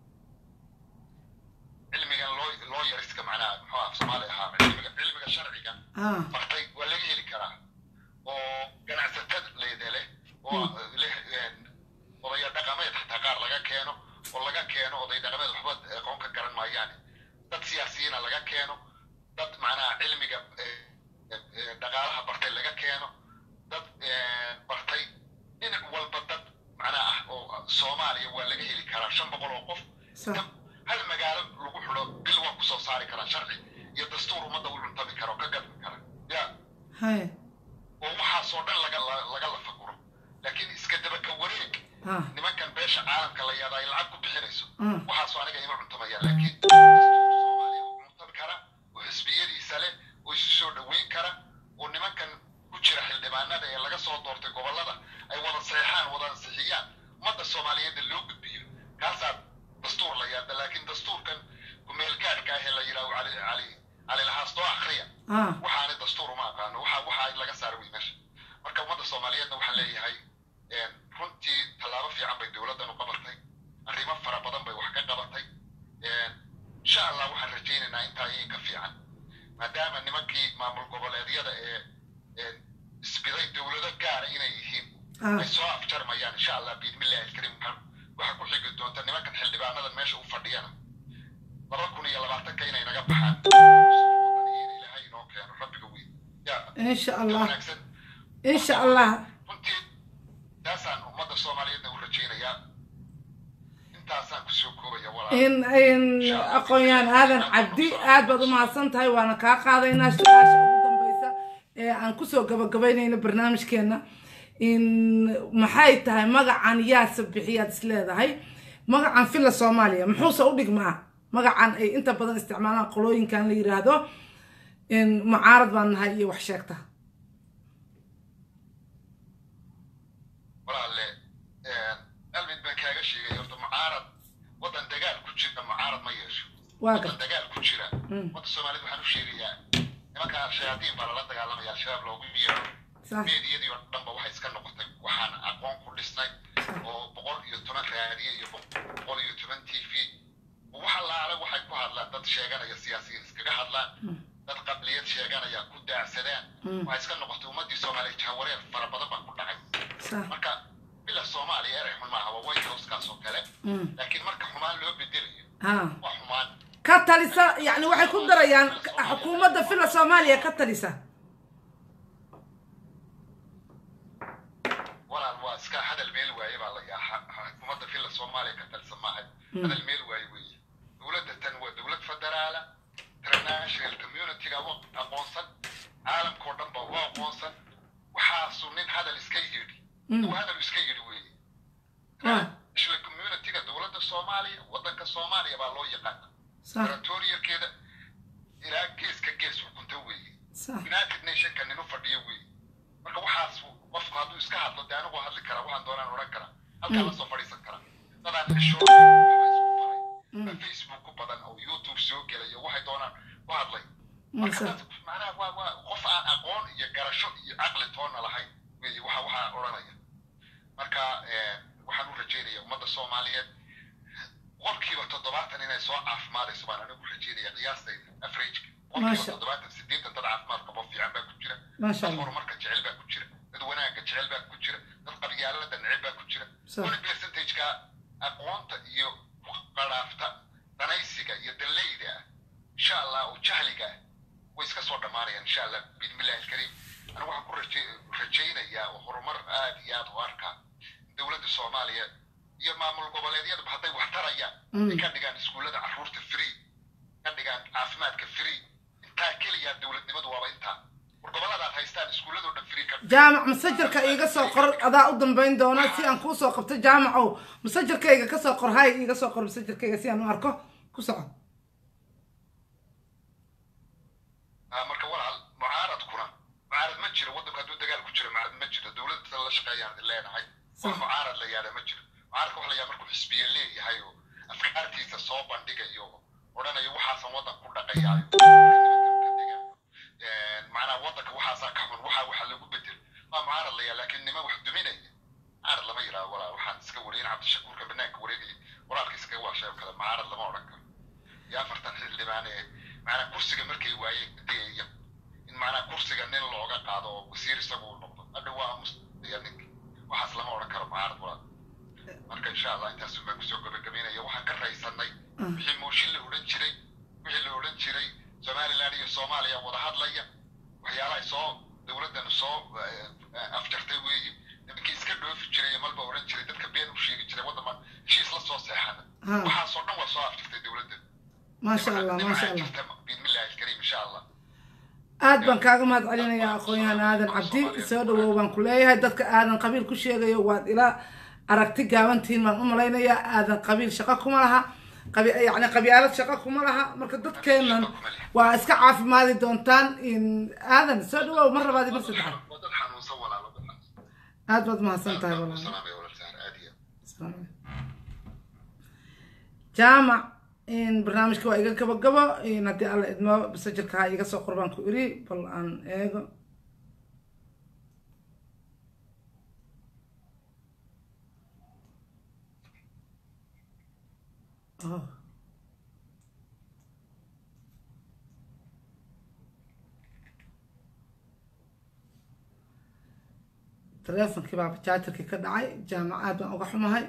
cilmigan loo loo yariska macnaha muxuu ah soomaali ahaa cilmiga cilmiga sharciga ah bartay waa laga heli karaa oo ganacsatada leeda leh oo leh een, odaya dhaqameed xataa qaar laga keeno oo laga keeno oday dhaqameed waxba aqoon ka garan maayaan dad siyaasiyiina laga keeno dad macnaha cilmiga eh, eh, dhaqaalaha bartay laga keeno dad eh, bartay dhinac walba dad macnaha ah oo soomaaliya waa laga heli karaa shan boqol oo qof sax hal magaalo lagu xidho bil waa kusoo saari karaa sharci iyo dastuur ummadda u cuntami kara oo ka gadmi kara ya haye oo waxaasoo dhan laga la- laga lafaguro laakiin iska daba ka wareeg ah nimankan beesha caalamka la yaada ay lacag ku bixinayso Mm. waxaasoo aniga ima cuntamaya laakiin dastuur soomaaliya u cuntami kara oo xisbiyadiisa leh oo isu soo dhoweyn kara oo nimankan ku jira xildhibaanada ee laga soo doortay gobollada ay wada seexaan wada ansixiyaan ummadda soomaaliyeedna loo gudbiyo kaasaa dastuur la yaada laakiin dastuurkan kumeelgaadhka ah ee la yidhaaho cali cali cali lahaastoo akhriya ah waxaanay dastuur uma aqaano waxa waxa in laga saaro wey meesha marka ummadda soomaaliyeedna waxaan leeyahay een, runtii tallaabo fiican bay dowladdan u qabatay arrimo fara badan bay wax ka qabatay een, insha allah waxaan rajaynaynaa intaa iin ka fiican maadaama nimankii maamul goboleedyada ee een, isbiday dowlado gaara inay yihiin ah ay soo afjarmayaan insha allah biidmillahi alkariim waxaan- waxaa ku xigi doonta nimankan xildhibaanadan meesha u fadhiyana laba kun iyo labaatanka inay naga baxaan ilaahay inoo keeno rabbiga weyn ya insha ka allah wanaagsan insha allah runtii taasaan ummadda soomaaliyeedna u rajaynayaa intaasaan kusoo koobaya walaal in in aqoon-yahan aadan cabdi aad baad u mahadsan tahay waana kaa qaadaynaa su-aasha ugu dambeysa ee aan kusoo gabagabaynayno barnaamijkeena in maxay tahay magacan yaase bixiyaad is leedahay magacan filla soomaaliya muxuuse u dhigmaa magacan ay inta badan isticmaalaan qolooyinkan la yiraahdo in mucaarad baan nahay iyo wax sheegta walaalle hal mid baan kaaga sheegay horta mucaarad waddan dagaal ku jira mucaarad ma yeesho waa waddan gar dagaal ku jira Mm. wadda soomaaliyed waxaan u sheegayaa nimanka shayaadiin baa lala dagaalamaya al-shabaab loogu yeero sax meediyadii oo dhanba waxay iska noqotay waxaan aqoon ku dhisnay oo boqol iyo toban raadiye iyo boqol iyo toban t v wax allaale waxay ku hadlaan dad sheeganaya siyaasiyiin iskaga hadlaan dad qabliyad sheeganaya ku daacsadaan Mm. waxay iska noqotay ummaddii soomaaliya jahawareer fara badan baa ku dhacay sax marka bila soomaaliya erey xun maaha waa white housekaas oo kale Mm. laakiin marka xumaan loo bedelayo ah waa xumaan ka talisa yani waxay ku darayaan xukuumadda filla soomaaliya ka talisa walaal waa iska hadal meel waaye baa la yaha xukuumadda filla soomaaliya ka talsan maahay hadal meel waaye weeye dowladda tan waa dowlad federaala international communityga waa aqoonsan caalamkao dhan ba waa aqoonsan waxaasu nin hadal iska yidhi uu hadal iska yidhi weeye Ah. international communityga dowladda soomaaliya waddanka soomaaliya baa loo yaqaana sax territorialkeeda ilaa geeska gees xukunta weeye sax united nationka nin u fadhiyo weeye marka waxaas qofku hadduu iska hadlo dee anigu hadli karaa waxaan doonaan odhan karaa halkaa lasoo fadhiisan karaa dadaan xishood Mm. facebook ku badan oo youtube soo gelayo waxay doonaan ku hadlay Masha. marka dad macnaha waa waa qof aan aqoon iyo garasho iyo caqli toonna lahayn wey waxa waxaa odhanaya marka eh, waxaan u rajeynaya ummadda soomaaliyeed boqolkiiba toddobaatan inay soo caafimaadayso baan anigu rajeynaya qiyaastayda averageka boqolkiiba Masha. toddobaatan sideetan dad caafimaad qabo fiican baa ku jira Masha dad Allah. horumarka jecel baa ku jira dad wanaagga jecel baa ku jira dad qabyaalada neceb baa ku jira Sax. wani percentageka aqoonta iyo qaraafta danaysiga iyo dallayda ah insha allah oo jahliga ah way iska soo dhammaanayaan insha allah biidmillahi alkariim anigu waxaan ku raje- rajaynayaa oo horumar aad iyo aad u arkaa dowladda soomaaliya iyo maamul goboleedyadaba hadday wax tarayaan Mm. ay ka dhigaan iskuullada carruurta free ka dhigaan caafimaadka free intaa keliya dowladnimadu waaba intaa war goboladaad haystaan iskuulladoo dhan free ka jaamac masajarka iiga soo qor adaa u dambayn doona si aan kuu soo qabto jaamacow masajarkayga ka soo qor hay iiga soo qor masajarkayga si aan u arko ku soco Ah, marka walaal mucaaradkuna mucaarad ma jiro waddanka hadduu dagaal ku jiro mucaarad ma jiro dowladda la shaqeeyaan idin leenahay wax mucaarad la yaada ma jiro mucaaradka waxa la yaha markuu xisbiye leeyahay oo afkaartiisa soo bandhigayo oo odhanayo waxaasan waddan ku dhaqayaayo macnaha waddanka waxaasaa ka xun waxaa waxa lagu bedel waa mucaarad la yaha laakiin nima wax duminaya mucaarad lama yidhaha walaal waxaan iska wareyin cabdishakuurka banaanka wareegaya walaalka iskaga waashay oo kale mucaarad lama odhan karo iyo afartan xildhibaan ee macnaa kursiga markay waayeen degaya in macnaa kursiga nin looga qaado oo wasiir isagu uu noqdo hadha waa aamusaya ninka waxaas lama odhan karo mucaarad walaal marka insha allah intaas baan kusoo gabagabaynaya waxaan ka raysanay wixii mooshin la odhan jiray wixii la odhan jiray somaliland iyo soomaaliya wada hadlaya waxyaalaha soo dowladdan soo eh, afjartay weeye nimankii iska dhoofi jiray malba odhan jiray dadka been u sheegi jiray waddan baan heshiis la soo seexana Ha. waxaasoo dhan waa soo afjartay dowladdan maasha allah maasha allah biidmillahi alkariim insha allah aad baan kaaga mahad celinayaa aqoon-yahan aadan cabdi soo dhawow baan ku leeyahay dadka aadan qabiil ku sheegayo waad ila aragti gaabantihiin baan u malaynayaa aadan qabiil shaqo kuma laha qabi yacni qabyaalad shaqo kuma laha marka dadkeenan waa iska caafimaadi doontaan in aadan soo dhawow mar labaad iyo mar saddexaad waa dad xanuunsan walaalo dad xanuunsan aad baad mahadsan tahay Aad baan walaal ku salaamaya walaal Sahar, aad iyo aad. jaamac in barnaamijka waa iga gabagabo in haddii alla idmo masajirka ha iga soo qor baan ku iri bal aan eego oh. teleefonkii baa jaajarkii ka dhacay jaamacaad baan uga xumahay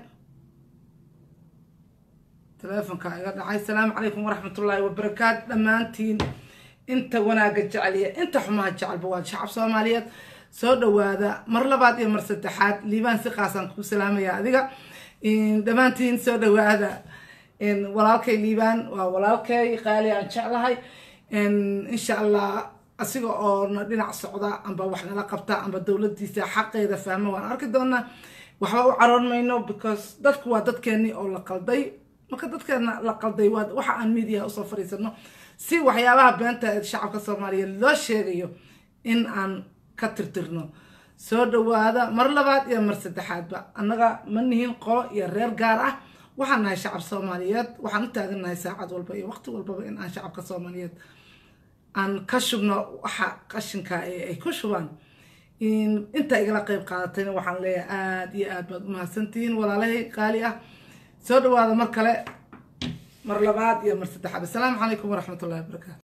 teleefonka iga dhacay asalaamu calaykum waraxmatullaahi wabarakaatu dhammaantiin inta wanaagga jecel iyo inta xumaha jecelba waa shacab soomaaliyeed soo dhawaada mar labaad iyo mar saddexaad liibaan si qaasaan kuu salaamaya adiga dhammaantiin soo dhawaada walaalkay liibaan waa walaalkay qaali aan jeclahay insha allah asiga oo na dhinac socda amba wax nala qabta amba dowladiisa xaqeeda fahma waan arki doonaa waxba u caroon mayno because dadku waa dadkeenii oo la qalday marka dadkeena la qalday waa waxa aan miidiyaha usoo fariisano si waxyaabaha beenta ee shacabka soomaaliyeed loo sheegayo in aan ka tirtirno soo dhawaada mar labaad iyo mar saddexaadba annaga ma nihin qolo iyo reer gaar ah waxaan nahay shacab soomaaliyeed waxaan u taagannahay saacad walba iyo waqti walbaba in aan shacabka soomaaliyeed aan ka shubno waxa qashinka ee ay ku shubaan inta igala qeyb qaadatayna waxaan leeyahay aada iyo aad baad umahadsantihiin walaalahay qaali ah soo dhawaada mar kale mar labaad iyo mar saddexaad assalaamu calaykum waraxmatullahi wabarakaatu